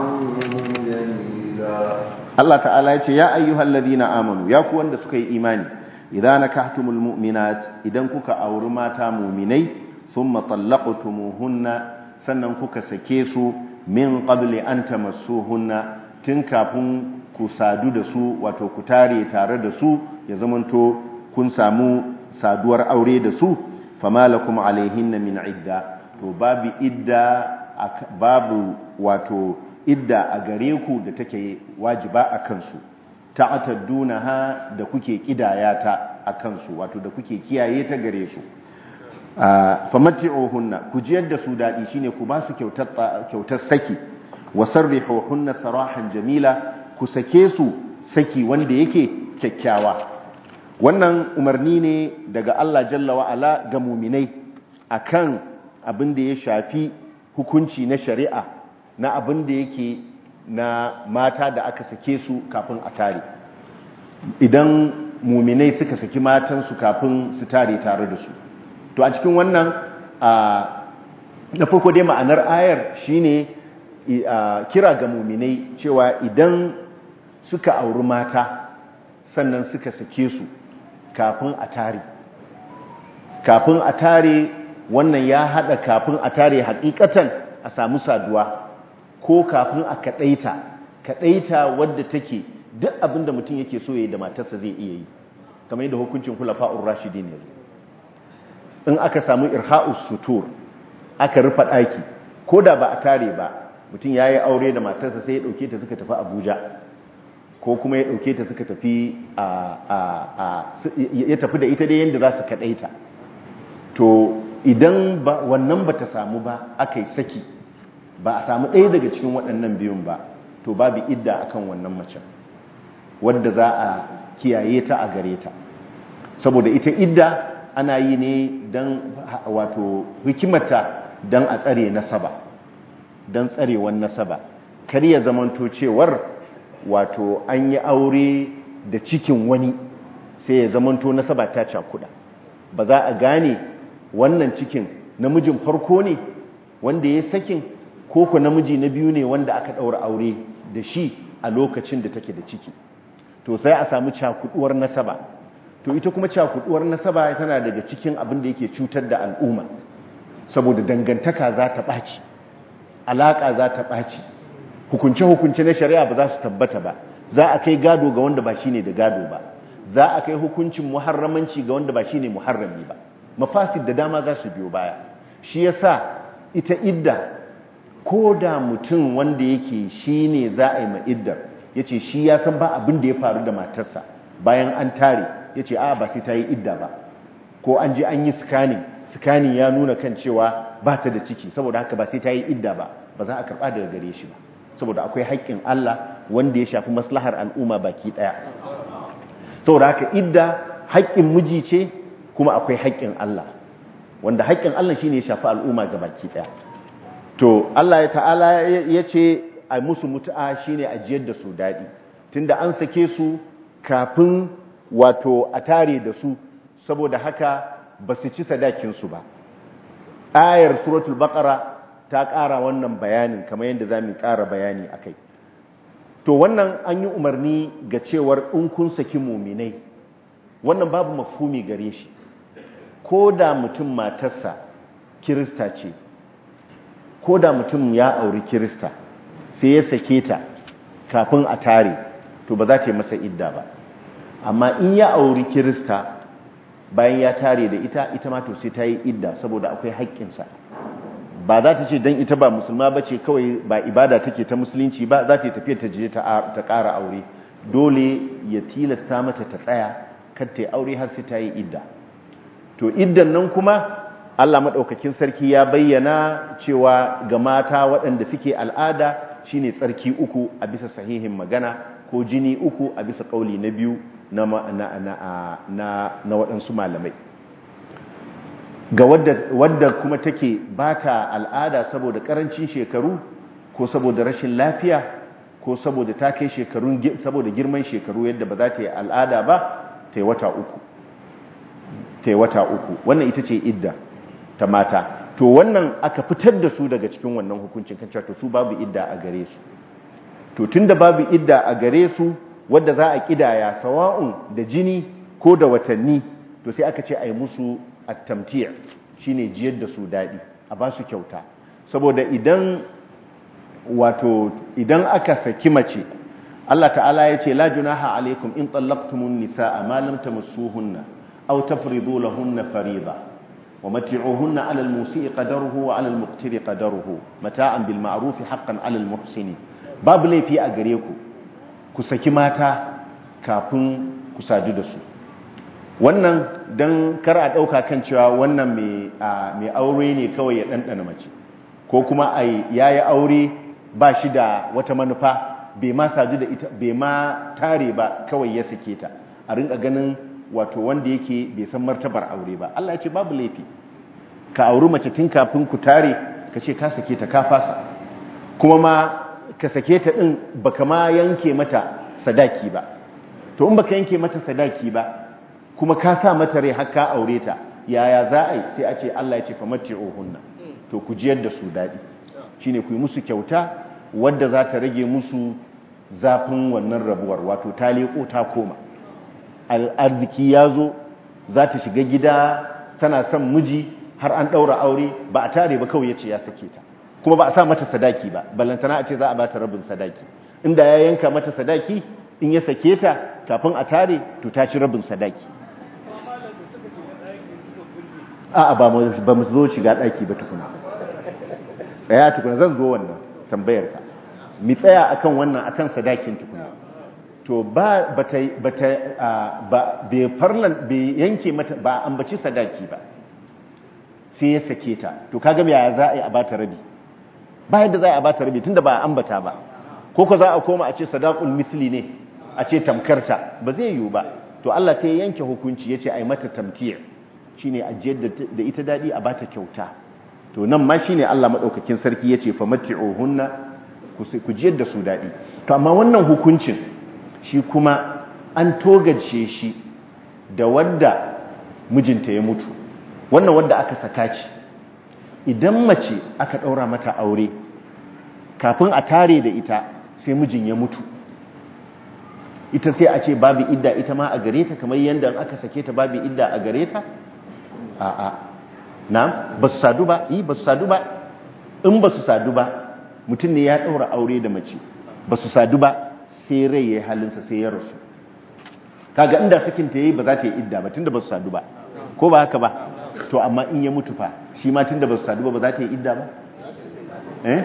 جميلا Allah ta'ala ya ce ya ayyuhal ladina amanu ya ku wanda suka yi imani idan nakahtumul mu'minat idan kuka auri mata mu'minai thumma talaqtumuhunna sannan kuka sake su min qabli an tamassuhunna tun kafin ku sadu da su wato ku tare tare da su ya zamanto kun samu saduwar aure da su fama lakum alaihinna min idda to babu idda babu wato idda a gare ku da take wajiba a kansu ta'taddunaha da kuke kidayata a kansu wato da kuke kiyaye ta gare su famatti'uhunna ku jiyar da su dadi shine ku ba su kyautar kyautar saki wasarrihuhunna sarahan jamila ku sake su saki wanda yake kyakkyawa wannan umarni ne daga Allah jalla wa ala ga muminai akan abin da ya shafi hukunci na shari'a na abin da yake na mata da aka sake su kafin a tare idan muminai suka saki matansu kafin su tare tare da su to a cikin wannan na farko dai ma'anar ayar shine kira ga muminai cewa idan suka auri mata sannan suka sake su kafin a tare kafin a tare wannan ya hada kafin a tare hakikatan a samu saduwa ko kafin a kadaita kadaita wadda take duk abinda mutum yake so yayi da matarsa zai iya yi kamar yadda hukuncin khulafa'ur rashidin yanzu in aka samu irha'us sutur aka rufa daki koda ba a tare ba mutum yayi aure da matarsa sai ya dauke ta suka tafi Abuja ko kuma ya dauke ta suka tafi a ya tafi da ita dai yanda za su kadaita to idan ba wannan bata samu ba aka yi saki ba a samu ɗaya daga cikin waɗannan biyun ba to babu idda akan wannan macen wadda za a kiyaye ta a gare ta saboda ita idda ana yi ne don wato hikimata don a tsare nasaba don tsarewan nasaba kar ya zamanto cewar wato an yi aure da cikin wani sai ya zamanto nasaba ta cakuda ba za a gane wannan cikin namijin farko ne wanda ya sakin ko ku namiji na biyu ne wanda aka ɗaura aure da shi a lokacin da take da ciki to sai a samu cakuduwar nasaba to ita kuma cakuduwar nasaba tana daga cikin abin da yake cutar da al'umma saboda dangantaka za ta ɓaci alaƙa za ta ɓaci hukunce-hukunce na shari'a ba za su tabbata ba za a kai gado ga wanda ba shi ne da gado ba za a kai hukuncin muharramanci ga wanda ba shi ne muharrami ba mafasid da dama za su biyo baya shi ya sa ita idda ko da mutum wanda yake shi ne za a yi ma iddar ya ce shi ya san ba abin da ya faru da matarsa bayan an tare ya ce a ba sai ta yi idda ba ko an je an yi scanning scanning ya nuna kan cewa ba ta da ciki saboda haka ba sai ta yi idda ba ba za a karɓa daga gare shi ba saboda akwai haƙƙin Allah wanda ya shafi maslahar al'umma baki ɗaya saboda haka idda haƙƙin miji ce kuma akwai haƙƙin Allah wanda haƙƙin Allah shine ya shafi al'umma ga baki ɗaya to Allah ya ta'ala ya ce a musu mutu'a shine a jiyar da su daɗi tunda an sake su kafin wato a tare da su saboda haka ba su ci sadakinsu ba ayar suratul baqara ta ƙara wannan bayanin kamar yadda za mu ƙara bayani a kai to wannan an yi umarni ga cewar in kun saki muminai wannan babu mafhumi gare shi ko da mutum matarsa kirista ce ko da mutum ya auri kirista sai ya sake ta kafin a tare to ba za ta yi masa idda ba amma in ya auri kirista bayan ya tare da ita ita ma to sai ta yi idda saboda akwai haƙƙinsa ba za ta ce don ita ba musulma ba ce kawai ba ibada take ta musulunci ba za ta yi tafiya ta je ta ƙara aure dole ya tilasta mata ta tsaya kar ta yi aure har sai ta yi idda to iddan nan kuma Allah maɗaukakin sarki ya bayyana cewa ga mata waɗanda suke al'ada shine tsarki uku a bisa sahihin magana ko jini uku a bisa ƙauli na biyu na waɗansu malamai ga wadda kuma take ba ta al'ada saboda ƙarancin shekaru ko saboda rashin lafiya ko saboda ta kai shekarun saboda girman shekaru yadda ba za ta yi al'ada ba ta yi wata uku ta yi wata uku wannan ita ce idda ta mata to wannan aka fitar da su daga cikin wannan hukuncin kan to su babu idda a gare su to tunda babu idda a gare su wadda za a kidaya sawa'un da jini ko da watanni to sai aka ce a yi musu at-tamti' shine jiyar da su dadi a ba su kyauta saboda idan wato idan aka saki mace Allah ta'ala ya ce la junaha alaikum in tallaqtumun nisaa ma lam tamassuhunna aw tafridu lahunna fariida wa mat'uhunna 'ala al-musii'i qadaruhu wa 'ala al-muqtiri qadaruhu mata'an bil ma'ruf haqqan 'ala al-muhsini babu laifi a gare ku ku saki mata kafin ku sadu da su wannan don kar a ɗauka kan cewa wannan mai aure ne kawai ya ɗanɗana mace ko kuma a ya yi aure ba shi da wata manufa bai ma sadu da ita bai ma tare ba kawai ya sake ta a rinka ganin wato wanda yake bai san martabar aure ba Allah ya ce babu laifi ka auri mace tun kafin ku tare ka ce ka sake ta ka fasa kuma ma ka sake ta ɗin baka ma yanke mata sadaki ba to in baka yanke mata sadaki ba kuma ka sa mata rai har ka aure ta yaya za a yi sai a ce Allah ya ce famatti'uhunna to ku jiyar da su dadi shine ku yi musu kyauta wadda za ta rage musu zafin wannan rabuwar wato ta leko ta koma arziki ya zo za ta shiga gida tana son miji har an ɗaura aure ba a tare ba kawai ya ce ya sake ta kuma ba a sa mata sadaki ba ballantana a ce za a ba ta rabin sadaki inda ya yanka mata sadaki in ya sake ta kafin a tare to ta ci rabin sadaki a'a ba mu zo shiga daki ba tukuna tsaya tukuna zan zo wannan tambayar ka mi tsaya akan wannan akan sadakin tukuna to ba bata bata ba bai farlan bai yanke mata ba ambaci sadaki ba sai ya sake ta to kaga me yaya za a yi a bata rabi ba yadda za a bata rabi tunda ba a ambata ba ko ko za a koma a ce sadaqul misli ne a ce tamkarta ba zai yiwu ba to Allah sai ya yanke hukunci yace ai mata tamkiya shine ajiyar da ita dadi a bata kyauta to nan ma shine Allah madaukakin sarki yace famatti'uhunna ku jiyar da su dadi to amma wannan hukuncin shi kuma an togace shi da wanda mijinta ya mutu wannan wanda aka saka ci idan mace aka daura mata aure kafin a tare da ita sai mijin ya mutu ita sai a ce babu idda ita ma a gare ta kamar yadda aka sake ta babu idda a gare ta a'a na ba su sadu ba yi ba su sadu ba in ba su sadu ba mutum ne ya ɗaura aure da mace ba su sadu ba sai rai ya yi halinsa sai ya rasu kaga inda sakin ta yi ba za ta yi idda ba tunda ba su sadu ba ko ba haka ba to amma in ya mutu fa shi ma tunda ba su sadu ba ba za ta yi idda ba eh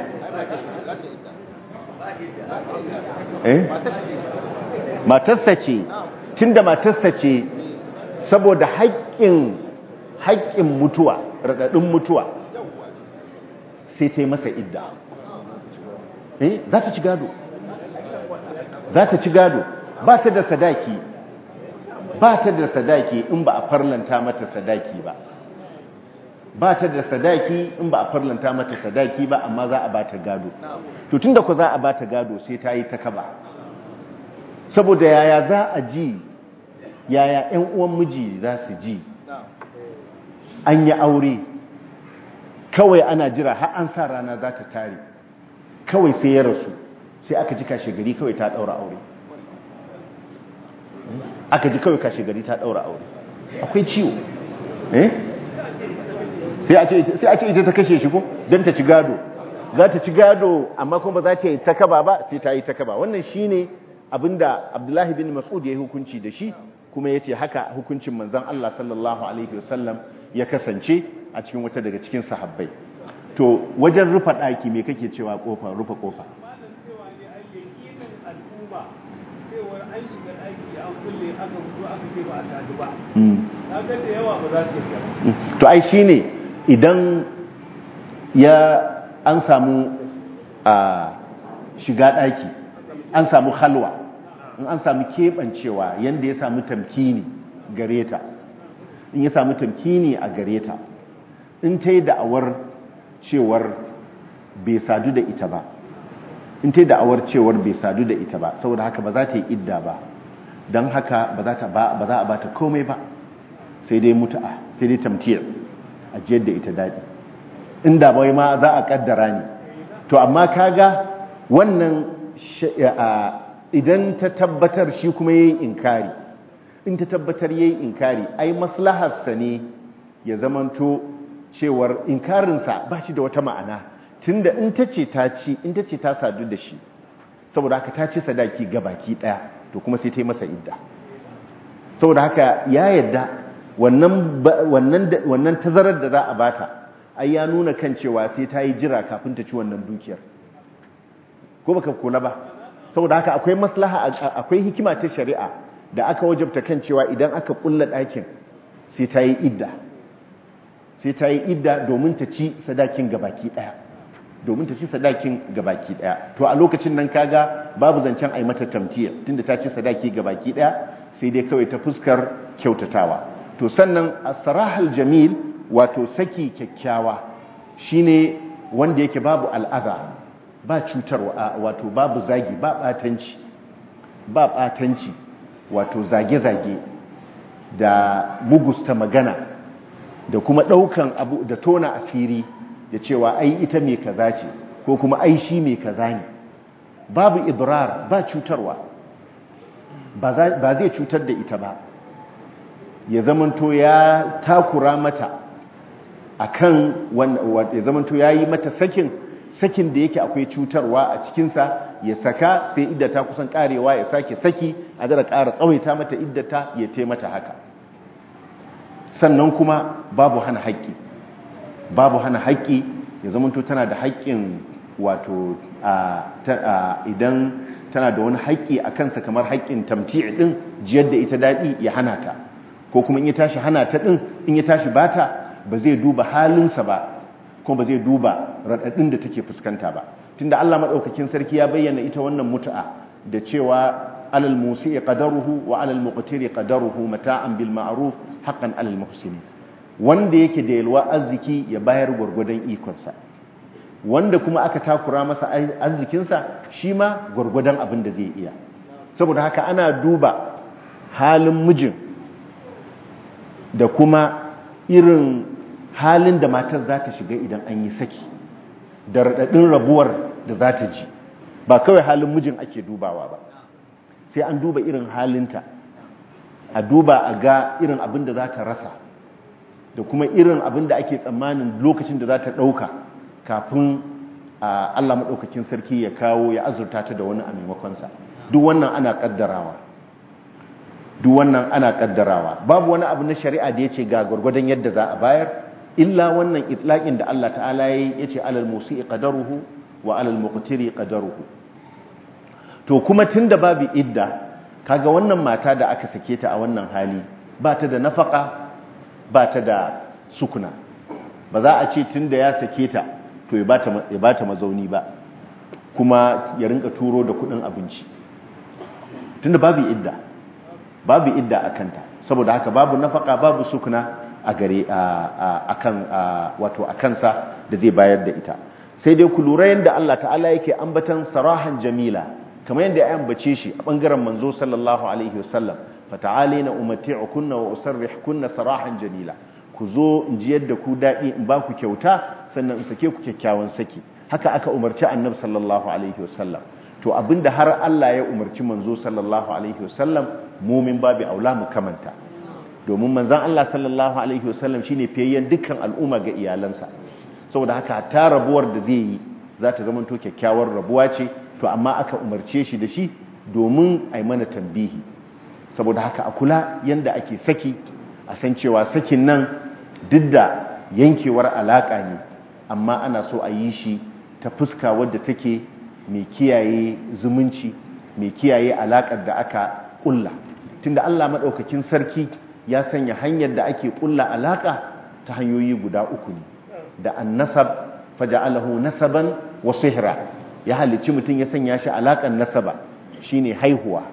eh matarsa ce tunda matarsa ce saboda haƙƙin haƙƙin mutuwa raɗaɗin mutuwa sai ta yi masa idda eh za ta ci gado za ta ci gado ba ta da sadaki ba ta da sadaki in ba a farlanta mata sadaki ba ba ta da sadaki in ba a farlanta mata sadaki ba amma za a ba ta gado to tunda ku za a ba ta gado sai ta yi ta kaba saboda yaya za a ji yaya 'yan uwan miji za su ji an yi aure kawai ana jira har an sa rana za ta tare kawai sai ya rasu sai aka ji kashe gari kawai ta daura aure aka ji kawai kashe gari ta daura aure akwai ciwo eh sai a ce ita ta kashe shi ko don ta ci gado za ta ci gado amma kuma ba za ta yi ta kaba ba sai ta yi ta kaba wannan shine abinda abdullahi bin mas'ud ya yi hukunci da shi kuma ya ce haka hukuncin manzan Allah sallallahu alaihi wasallam ya kasance a cikin wata daga cikin sahabbai to wajen rufa ɗaki me kake cewa kofa rufa kofa to ai shine idan ya an samu a shiga ɗaki an samu halwa in an samu keɓancewa yadda ya samu tamkini gare ta in ya samu tamkini a gare ta in ta yi da'awar cewar bai sadu da ita ba in ta yi da'awar cewar bai sadu da ita ba saboda haka ba za ta yi idda ba don haka ba za a ba ta komai ba sai dai mutu'a sai dai tamtiyar a jiyar da ita daɗi inda bai ma za a ƙaddara ne to amma kaga wannan idan ta tabbatar shi kuma yayi inkari in ta tabbatar yayi inkari ai maslaharsa ne ya zamanto cewar inkarinsa ba shi da wata ma'ana tunda in ta ce ta ci in ta ce ta sadu da shi saboda haka ta ci sadaki ga baki daya to kuma sai ta yi masa idda saboda haka ya yadda wannan wannan wannan tazarar da za a bata ai ya nuna kan cewa sai ta yi jira kafin ta ci wannan dukiyar ko baka kula ba saboda haka akwai maslaha akwai hikima ta shari'a da aka wajabta kan cewa idan aka kulla ɗakin sai ta yi idda sai ta yi idda domin ta ci sadakin gabaki ɗaya domin ta ci sadakin gabaki ɗaya to a lokacin nan kaga babu zancen ai mata tamtiya tunda ta ci sadaki gabaki ɗaya sai dai kawai ta fuskar kyautatawa to sannan as-sarahal jamil wato saki kyakkyawa shine wanda yake babu al'aza ba cutarwa wato babu zagi ba batanci ba batanci wato zage-zage da mugusta magana da kuma daukan abu da tona asiri da cewa ai ita mai kaza ce ko kuma ai shi mai kaza ne babu idrar ba cutarwa ba zai cutar da ita ba ya zamanto ya takura mata akan ya zamanto ya yi mata sakin sakin da yake akwai cutarwa a cikinsa ya saka sai iddata kusan karewa ya sake saki a dara ƙara tsawaita mata iddata ya te mata haka sannan kuma babu hana haƙƙi babu hana haƙƙi ya zamanto tana da haƙƙin wato idan tana da wani haƙƙi a kansa kamar haƙƙin tamti'i ɗin jiyar da ita daɗi ya hana ta ko kuma in ya tashi hana ta ɗin in ya tashi bata ba zai duba halinsa ba kuma ba zai duba raɗaɗin da take fuskanta ba tunda Allah maɗaukakin sarki ya bayyana ita wannan mutu'a da cewa alal musi'i qadaruhu wa alal muqtiri qadaruhu mata'an bil ma'ruf haqqan alal muhsinin wanda yake da yalwa arziki ya bayar gwargwadon ikonsa wanda kuma aka takura masa arzikinsa shi ma gwargwadon abin da zai iya saboda haka ana duba halin mijin da kuma irin halin da matar za ta shiga idan an yi saki da raɗaɗin rabuwar da za ta ji ba kawai halin mijin ake dubawa ba sai an duba irin halinta a duba a ga irin abin da za ta rasa da kuma irin abin da ake tsammanin lokacin da za ta ɗauka kafin Allah maɗaukakin sarki ya kawo ya azurta ta da wani a maimakonsa duk wannan ana ƙaddarawa duk wannan ana ƙaddarawa babu wani abu na shari'a da ya ce ga gwargwadon yadda za a bayar illa wannan itlaƙin da Allah ta'ala ya ce alal musi'i qadaruhu wa alal muqtiri qadaruhu to kuma tunda babu idda kaga wannan mata da aka sake ta a wannan hali ba ta da nafaka ba ta da sukuna ba za a ce tunda ya sake ta to ya ba ta mazauni ba kuma ya rinka turo da kudin abinci tunda babu idda babu idda a kanta saboda haka babu nafaka babu sukuna a gare a kan wato a kansa da zai bayar da ita sai dai ku lura yadda Allah ta'ala yake ambatan sarahan jamila kamar yadda ya ambace shi a bangaren manzo sallallahu alaihi wasallam fata'alina umatti'ukunna wa usarrihkunna sarahan jamila ku zo in ji yadda ku daɗi in ba ku kyauta sannan in sake ku kyakkyawan saki haka aka umarci annabi sallallahu alaihi wasallam to abinda har Allah ya umarci manzo sallallahu alaihi wasallam mumin babu aula mu kamanta domin manzon Allah sallallahu alaihi wasallam shine fiyayyen dukkan al'umma ga iyalansa saboda haka ta rabuwar da zai yi za ta zama to kyakkyawar rabuwa ce to amma aka umarce shi da shi domin a yi mana tambihi saboda haka a kula yanda ake saki a san cewa sakin nan duk da yankewar alaƙa ne amma ana so a yi shi ta fuska wadda take mai kiyaye zumunci mai kiyaye alaƙar da aka ƙulla tunda Allah maɗaukakin sarki ya sanya hanyar da ake ƙulla alaƙa ta hanyoyi guda uku ne da annasab faja'alahu nasaban wa sihra ya halicci mutum ya sanya shi alaƙar nasaba shine haihuwa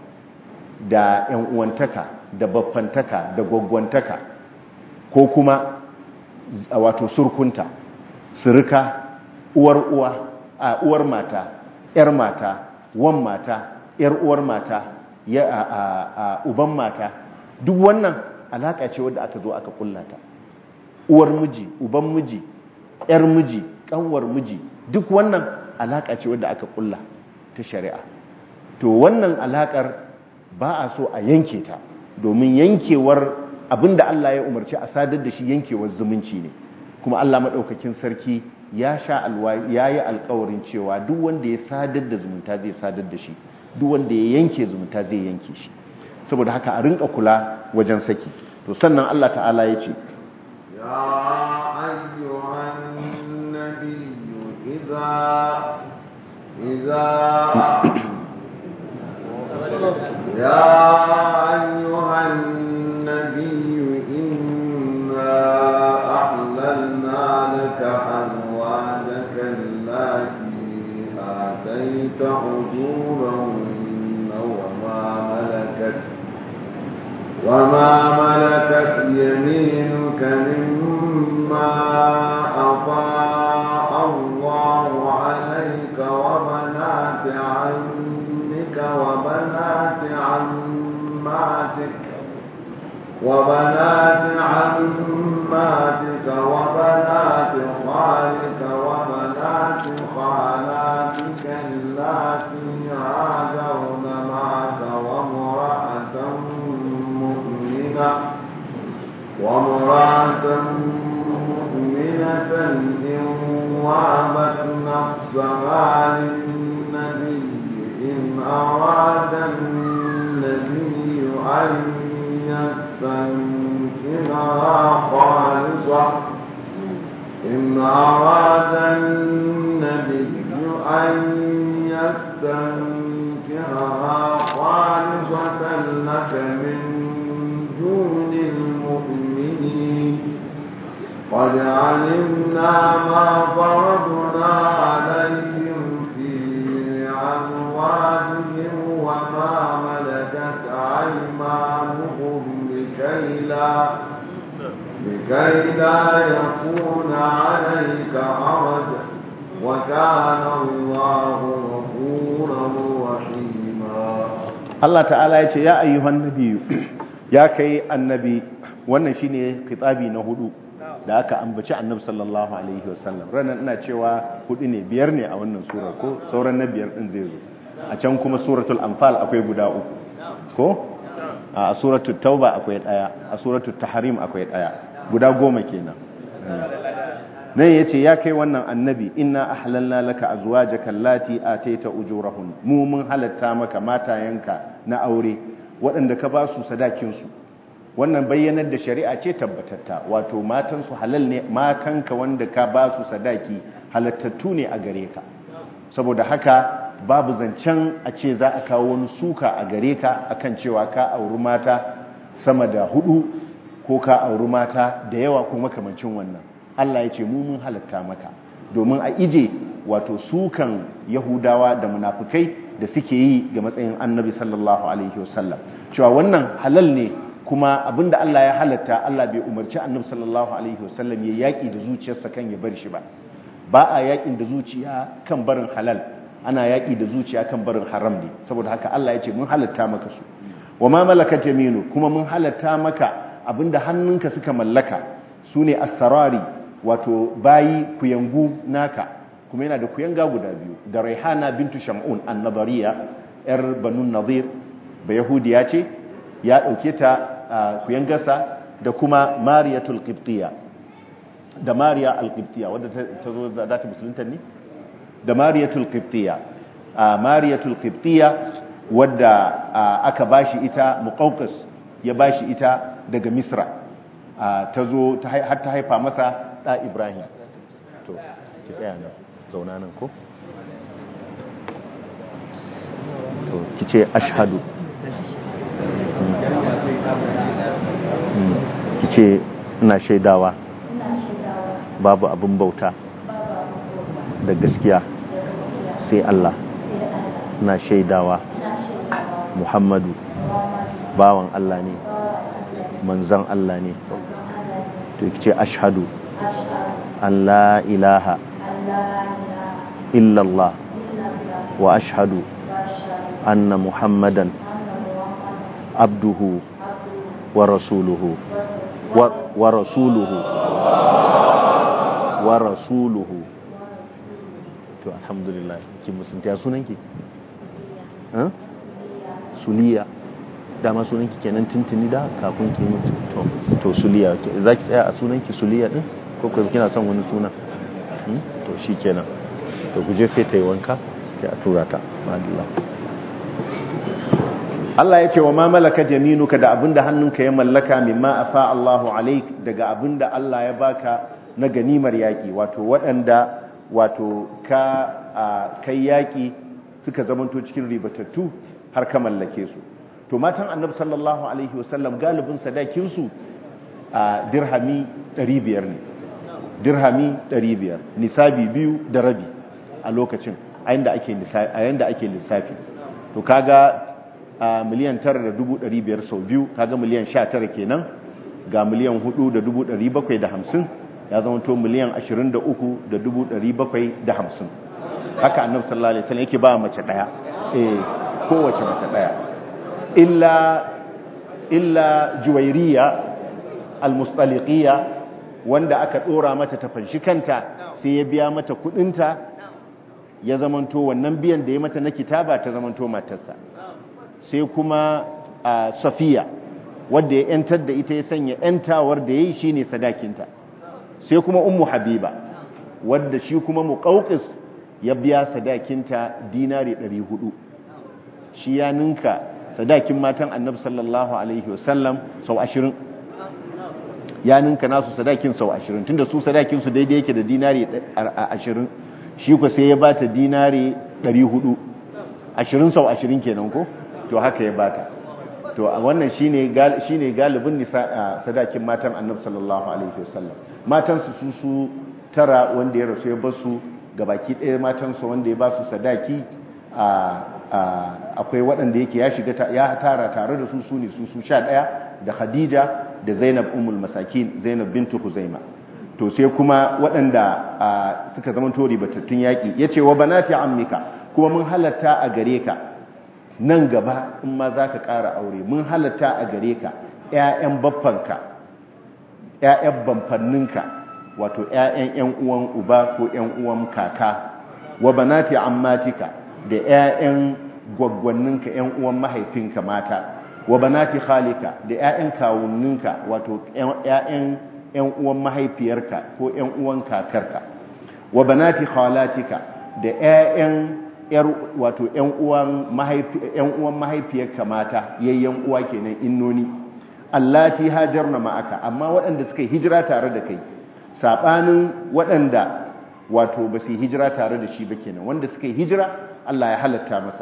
da ƴan uwantaka da baffantaka da gwaggwantaka ko kuma wato surkunta surika uwar uwa a uwar mata yar mata wan mata yar uwar mata ya a, a, uban mata duk wannan alaka ce wadda aka zo aka kullata uwar miji uban miji yar miji kanwar miji duk wannan alaka ce wadda aka kulla ta shari'a to wannan alakar ba a so a yanke ta domin yankewar abinda Allah ya umarci a sadar da shi yankewar zumunci ne kuma Allah maɗaukakin sarki ya sha ya yi alkawarin cewa duk wanda ya sadar da zumunta zai sadar da shi duk wanda ya yanke zumunta zai yanke shi saboda haka a rinka kula wajen saki to sannan Allah ta'ala ya ce ya ayyuhan nabiyyu idza idza ya ayyuhan النبي إنا أحللنا لك أزواجك التي آتيت أجورهن وما ملكت وما ملكت يمينك مما أطاع الله عليك وبنات عمك وبنات عماتك وبنات عماتك وبنات خالك وبنات خالاتك اللاتي هاجرن معك وامرأة مؤمنة وامرأة مؤمنة إن وهبت نفسها للنبي إن أراد النبي أن يستنكرها خالصة إن أراد النبي أن يستنكرها خالصة لك من دون المؤمنين قد علمنا ما فرضنا عليهم في أموالهم وما ملكت أيمانهم لكي لا لكي لا يكون عليك حرج وكان الله غفورا رحيما Allah ta'ala ya ce ya ayyuhan nabiyu ya kai annabi wannan shine khitabi na hudu da aka ambaci annabi sallallahu alaihi wasallam ranan ina cewa hudu ne biyar ne a wannan surar ko sauran na biyar din zai zo a can kuma suratul anfal akwai guda uku ko a suratul tauba akwai daya a suratul tahrim akwai daya guda goma kenan nan yace ya kai wannan annabi inna ahlalna laka azwajaka allati ataita ujurahun mu mun halatta maka matayanka na aure waɗanda ka ba su sadakin su wannan bayyanar da shari'a ce tabbatatta wato matan su halal ne matanka wanda ka ba su sadaki halattattu ne a gare ka saboda haka babu zancen a ce za a kawo wani suka a gare ka akan cewa ka auri mata sama da hudu ko ka auri mata da yawa ko makamancin wannan Allah ya ce mu mun halatta maka domin a ije wato sukan yahudawa da munafukai da suke yi ga matsayin annabi sallallahu alaihi wasallam cewa wannan halal ne kuma abinda Allah ya halatta Allah bai umarci annabi sallallahu alaihi wasallam ya yaki da zuciyarsa kan ya bar shi ba ba a yakin da zuciya kan barin halal ana yaki da zuciya kan barin haram ne saboda haka Allah ya ce mun halatta maka su wa ma malakat yaminu kuma mun halatta maka abinda hannunka suka mallaka sune as-sarari wato bayi kuyangu naka kuma yana da kuyanga guda biyu da raihana bintu shamun annabariya yar banu nadir ba yahudiya ce ya dauke ta kuyangarsa da kuma mariyatul qibtiyya da mariya al-qibtiyya wadda ta zo za ta musulunta ne da mariyatul qibtiyya mariyatul qibtiyya wadda aka bashi ita muqawqis ya bashi ita daga misra ta zo har ta haifa masa ɗa Ibrahim to ki tsaya nan zauna nan ko to ki ce ashhadu ki ce ina shaidawa babu abin bauta da gaskiya sai Allah ina shaidawa Muhammadu bawan Allah ne manzan Allah ne to ki ce ashhadu an la ilaha illallah wa ashhadu anna muhammadan abduhu wa rasuluhu wa rasuluhu wa rasuluhu to alhamdulillah ki musunta sunanki suliya dama sunanki kenan tuntuni da kafin ki mutu to to suliya za ki tsaya a sunanki suliya din ko ku kina son wani suna to shi kenan to ku je sai ta yi wanka sai a tura ta madalla Allah ya ce wa ma malaka jaminuka da abinda hannunka ya mallaka mimma afa Allahu alaik daga abinda Allah ya baka na ganimar yaki wato waɗanda wato ka kai yaki suka zamanto cikin ribatattu har ka mallake su to matan annabi sallallahu alaihi wasallam galibin sadakin su a dirhami 500 ne dirhami 500 nisabi biyu da rabi a lokacin a yanda ake lissafi a yanda ake lissafi to kaga a miliyan 9,500 sau biyu kaga miliyan 19 kenan ga miliyan 4,750 ya zama to miliyan 23,750 haka annabi sallallahu alaihi wasallam yake ba mace daya eh kowace mace daya illa illa juwairiya almustaliqiyya wanda aka dora mata ta fanshi kanta sai ya biya mata kudinta ya zamanto wannan biyan da ya mata na kitaba ta zamanto matarsa sai kuma a safiya wadda ya yantar da ita ya sanya yantawar da ya yi shi ne sadakinta sai kuma ummu habiba wadda shi kuma muƙauƙis ya biya sadakinta dinari 400 shi ya ninka sadakin matan annabi sallallahu alaihi wasallam sau 20 ya ninka nasu sadakin sau 20 tunda su sadakin su daidai yake da dinari 20 shi ku sai ya bata dinari 400 20 sau 20 kenan ko to haka ya bata to wannan shine shine galibin nisa sadakin matan annabi sallallahu alaihi wasallam matansu su su tara wanda ya rasu ya basu gabaki ɗaya matansu wanda ya ba su sadaki akwai waɗanda yake ya shiga ya tara tare da su su ne su su sha ɗaya da khadija da zainab umul masakin zainab bintu huzaima to sai kuma waɗanda suka zama tori batattun yaƙi ya ce wa banati ammika kuma mun halatta a gare ka nan gaba in ma za ka ƙara aure mun halatta a gare ka ‘ya'yan baffanka ‘ya'yan bamfanninka wato ‘ya'yan ‘yan uwan uba ko ‘yan uwan kaka wa banati ammatika da ‘ya'yan gwaggwanninka ‘yan uwan mahaifinka mata wa banati khalika da ‘ya'yan kawunninka wato ‘ya'yan ‘yan uwan mahaifiyarka ko ‘yan uwan kakarka wa banati khalatika da ‘ya'yan ‘yar wato ‘yan uwan mahaifiyarka mata yayyan uwa kenan innoni allati hajarna ma'aka amma waɗanda suka hijira tare da kai saɓanin waɗanda wato ba su hijira tare da shi ba kenan wanda suka hijira Allah ya halatta masa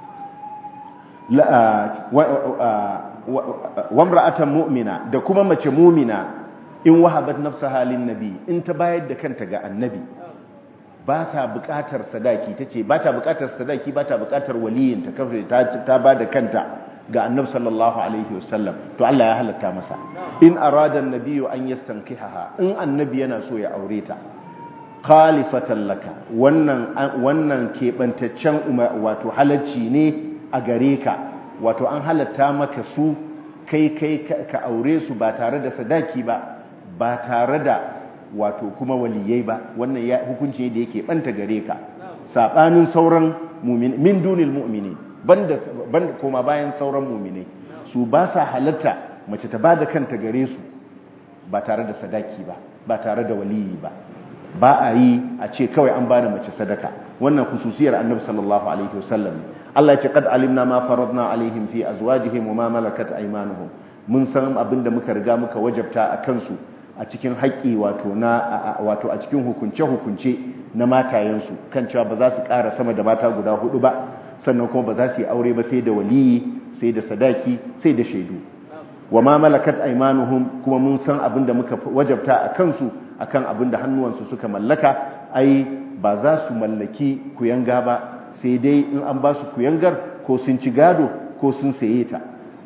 wamra'atan mu'mina da kuma mace mu'mina in wahabat nafsaha lin nabi in ta bayar da kanta ga annabi ba ta buƙatar sadaki tace ba ta buƙatar sadaki ba ta buƙatar waliyinta kafin ta ba da kanta ga annabi sallallahu alaihi wasallam to Allah ya halatta masa in arada annabiyyu an yastankihaha in annabi yana so ya aure ta khalifatan laka wannan wannan kebantaccen wato halacci ne a gare ka wato an halatta maka su kai kai ka aure su ba tare da sadaki ba ba tare da wato kuma waliyai ba wannan ya hukunci da yake banta gare ka sabanin sauran mu'min min dunil mu'minin banda banda koma bayan sauran mu'minai su ba sa halatta mace ta bada kanta gare su ba tare da sadaki ba ba tare da waliyi ba ba a yi a ce kawai an bada mace sadaka wannan khususiyar annabi sallallahu alaihi wasallam Allah ya ce qad alimna ma faradna alaihim fi azwajihim wa ma malakat aymanuhum mun san abinda muka riga muka wajabta a kansu a cikin haƙƙi wato na wato a cikin hukunce hukunce na matayensu kan cewa ba za su ƙara sama da mata guda hudu ba sannan kuma ba za su yi aure ba sai da waliyi sai da sadaki sai da shaidu wa ma malakat aymanuhum kuma mun san abinda muka wajabta a kansu akan abinda hannuwansu suka mallaka ai ba za su mallaki kuyanga ba sai dai in an ba su kuyangar ko sun ci gado ko sun saye ta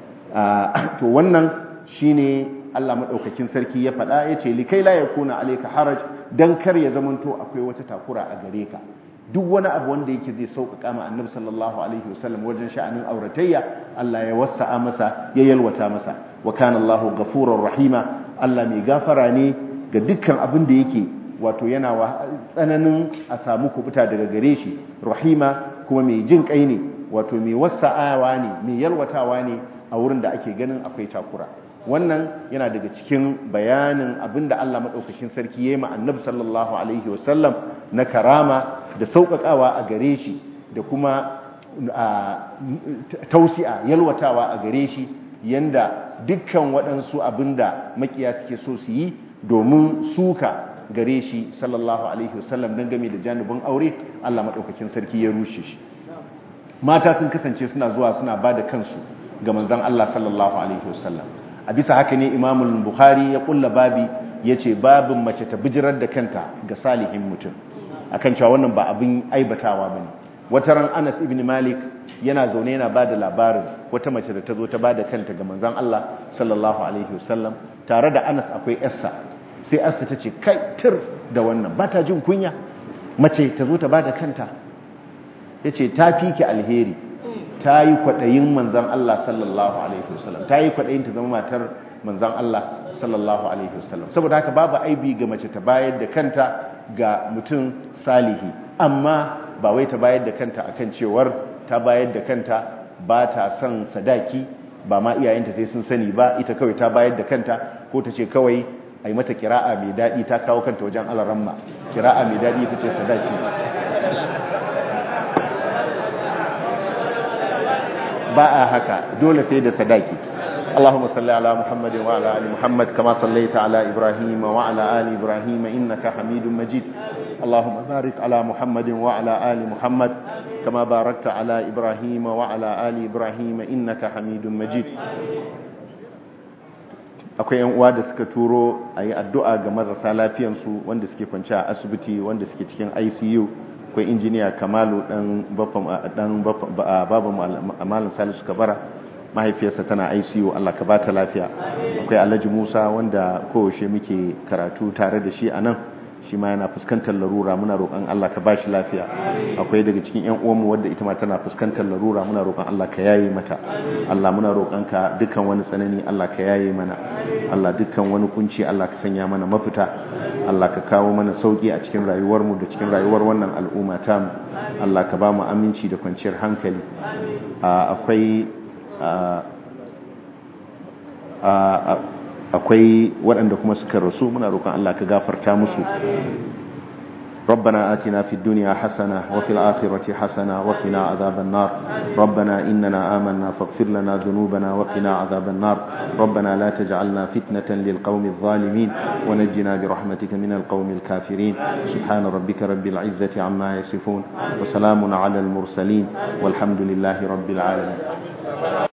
to wannan shine Allah madaukakin sarki ya faɗa yace likai la yakuna alayka haraj dan kar ya zamanto akwai wata takura a gare ka duk wani abu wanda yake zai sauƙaƙa ma annabi sallallahu alaihi wasallam wajen sha'anin auratayya Allah ya wasa'a masa ya yalwata masa wa kana Allahu ghafurur rahima Allah mai gafara ne ga dukkan abin da yake wato yana tsananin a samu kubuta daga gare shi rahima kuma mai jin kai ne wato mai wasa'awa ne mai yalwatawa ne a wurin da ake ganin akwai takura wannan yana daga cikin bayanin abin da Allah maɗaukakin sarki ya yi ma annabi sallallahu alaihi wasallam na karama da sauƙaƙawa a gare shi da kuma tausi'a yalwatawa a gare shi yanda dukkan waɗansu abin da makiya suke so su yi domin suka gare shi sallallahu alaihi wasallam don game da janibin aure Allah maɗaukakin sarki ya rushe shi mata sun kasance suna zuwa suna ba da kansu ga manzan Allah sallallahu alaihi wasallam a bisa haka ne imamul bukhari ya kulla babi ya ce babin mace ta bijirar da kanta ga salihin mutum akan cewa wannan ba abin aibatawa ba ne wata ran anas ibn malik yana zaune yana ba da labarin wata mace da ta zo ta ba da kanta ga manzan Allah sallallahu alaihi wasallam tare da anas akwai yarsa sai yarsa ta ce kai tir da wannan ba ta jin kunya mace ta zo ta ba da kanta ya ce ta fi ki alheri ta yi kwaɗayin manzan Allah sallallahu alaihi wasallam ta yi kwaɗayin ta zama matar manzan Allah sallallahu alaihi wasallam saboda haka babu aibi ga mace ta bayar da kanta ga mutum salihi amma ba wai ta bayar da kanta akan cewar ta bayar da kanta ba ta son sadaki ba ma iyayenta sai sun sani ba ita kawai ta bayar da kanta ko ta ce kawai a yi mata kira'a mai daɗi ta kawo kanta wajen alaramma kira'a mai daɗi ita ce sadaki ba a haka dole sai da sadaki اللهم صل على محمد وعلى ال محمد كما صليت على ابراهيم وعلى ال ابراهيم انك حميد مجيد اللهم بارك على محمد وعلى ال محمد كما باركت على ابراهيم وعلى ال ابراهيم انك حميد مجيد akwai yan uwa da suka turo a yi addu'a ga marasa lafiyansu wanda suke kwanci a asibiti wanda suke cikin icu akwai injiniya kamalu dan baban amalin salisu kabara mahaifiyarsa tana icu allah ka bata lafiya akwai alhaji musa wanda kowace muke karatu tare da shi a nan shi ma yana fuskantar larura muna roƙon Allah ka bashi lafiya akwai daga cikin ƴan uwanmu wadda ita ma tana fuskantar larura muna roƙon Allah ka yaye mata Allah muna roƙon ka dukkan wani tsanani Allah ka yaye mana Allah dukkan wani kunci Allah ka sanya mana mafita Allah ka kawo mana sauki a cikin rayuwar mu da cikin rayuwar wannan al'umma ta mu Allah ka ba mu aminci da kwanciyar hankali akwai akwai waɗanda kuma suka rasu muna roƙon Allah ka gafarta musu ربنا آتنا في الدنيا حسنة وفي الآخرة حسنة وقنا عذاب النار ربنا إننا آمنا فاغفر لنا ذنوبنا وقنا عذاب النار ربنا لا تجعلنا فتنة للقوم الظالمين ونجنا برحمتك من القوم الكافرين سبحان ربك رب العزة عما يصفون وسلام على المرسلين والحمد لله رب العالمين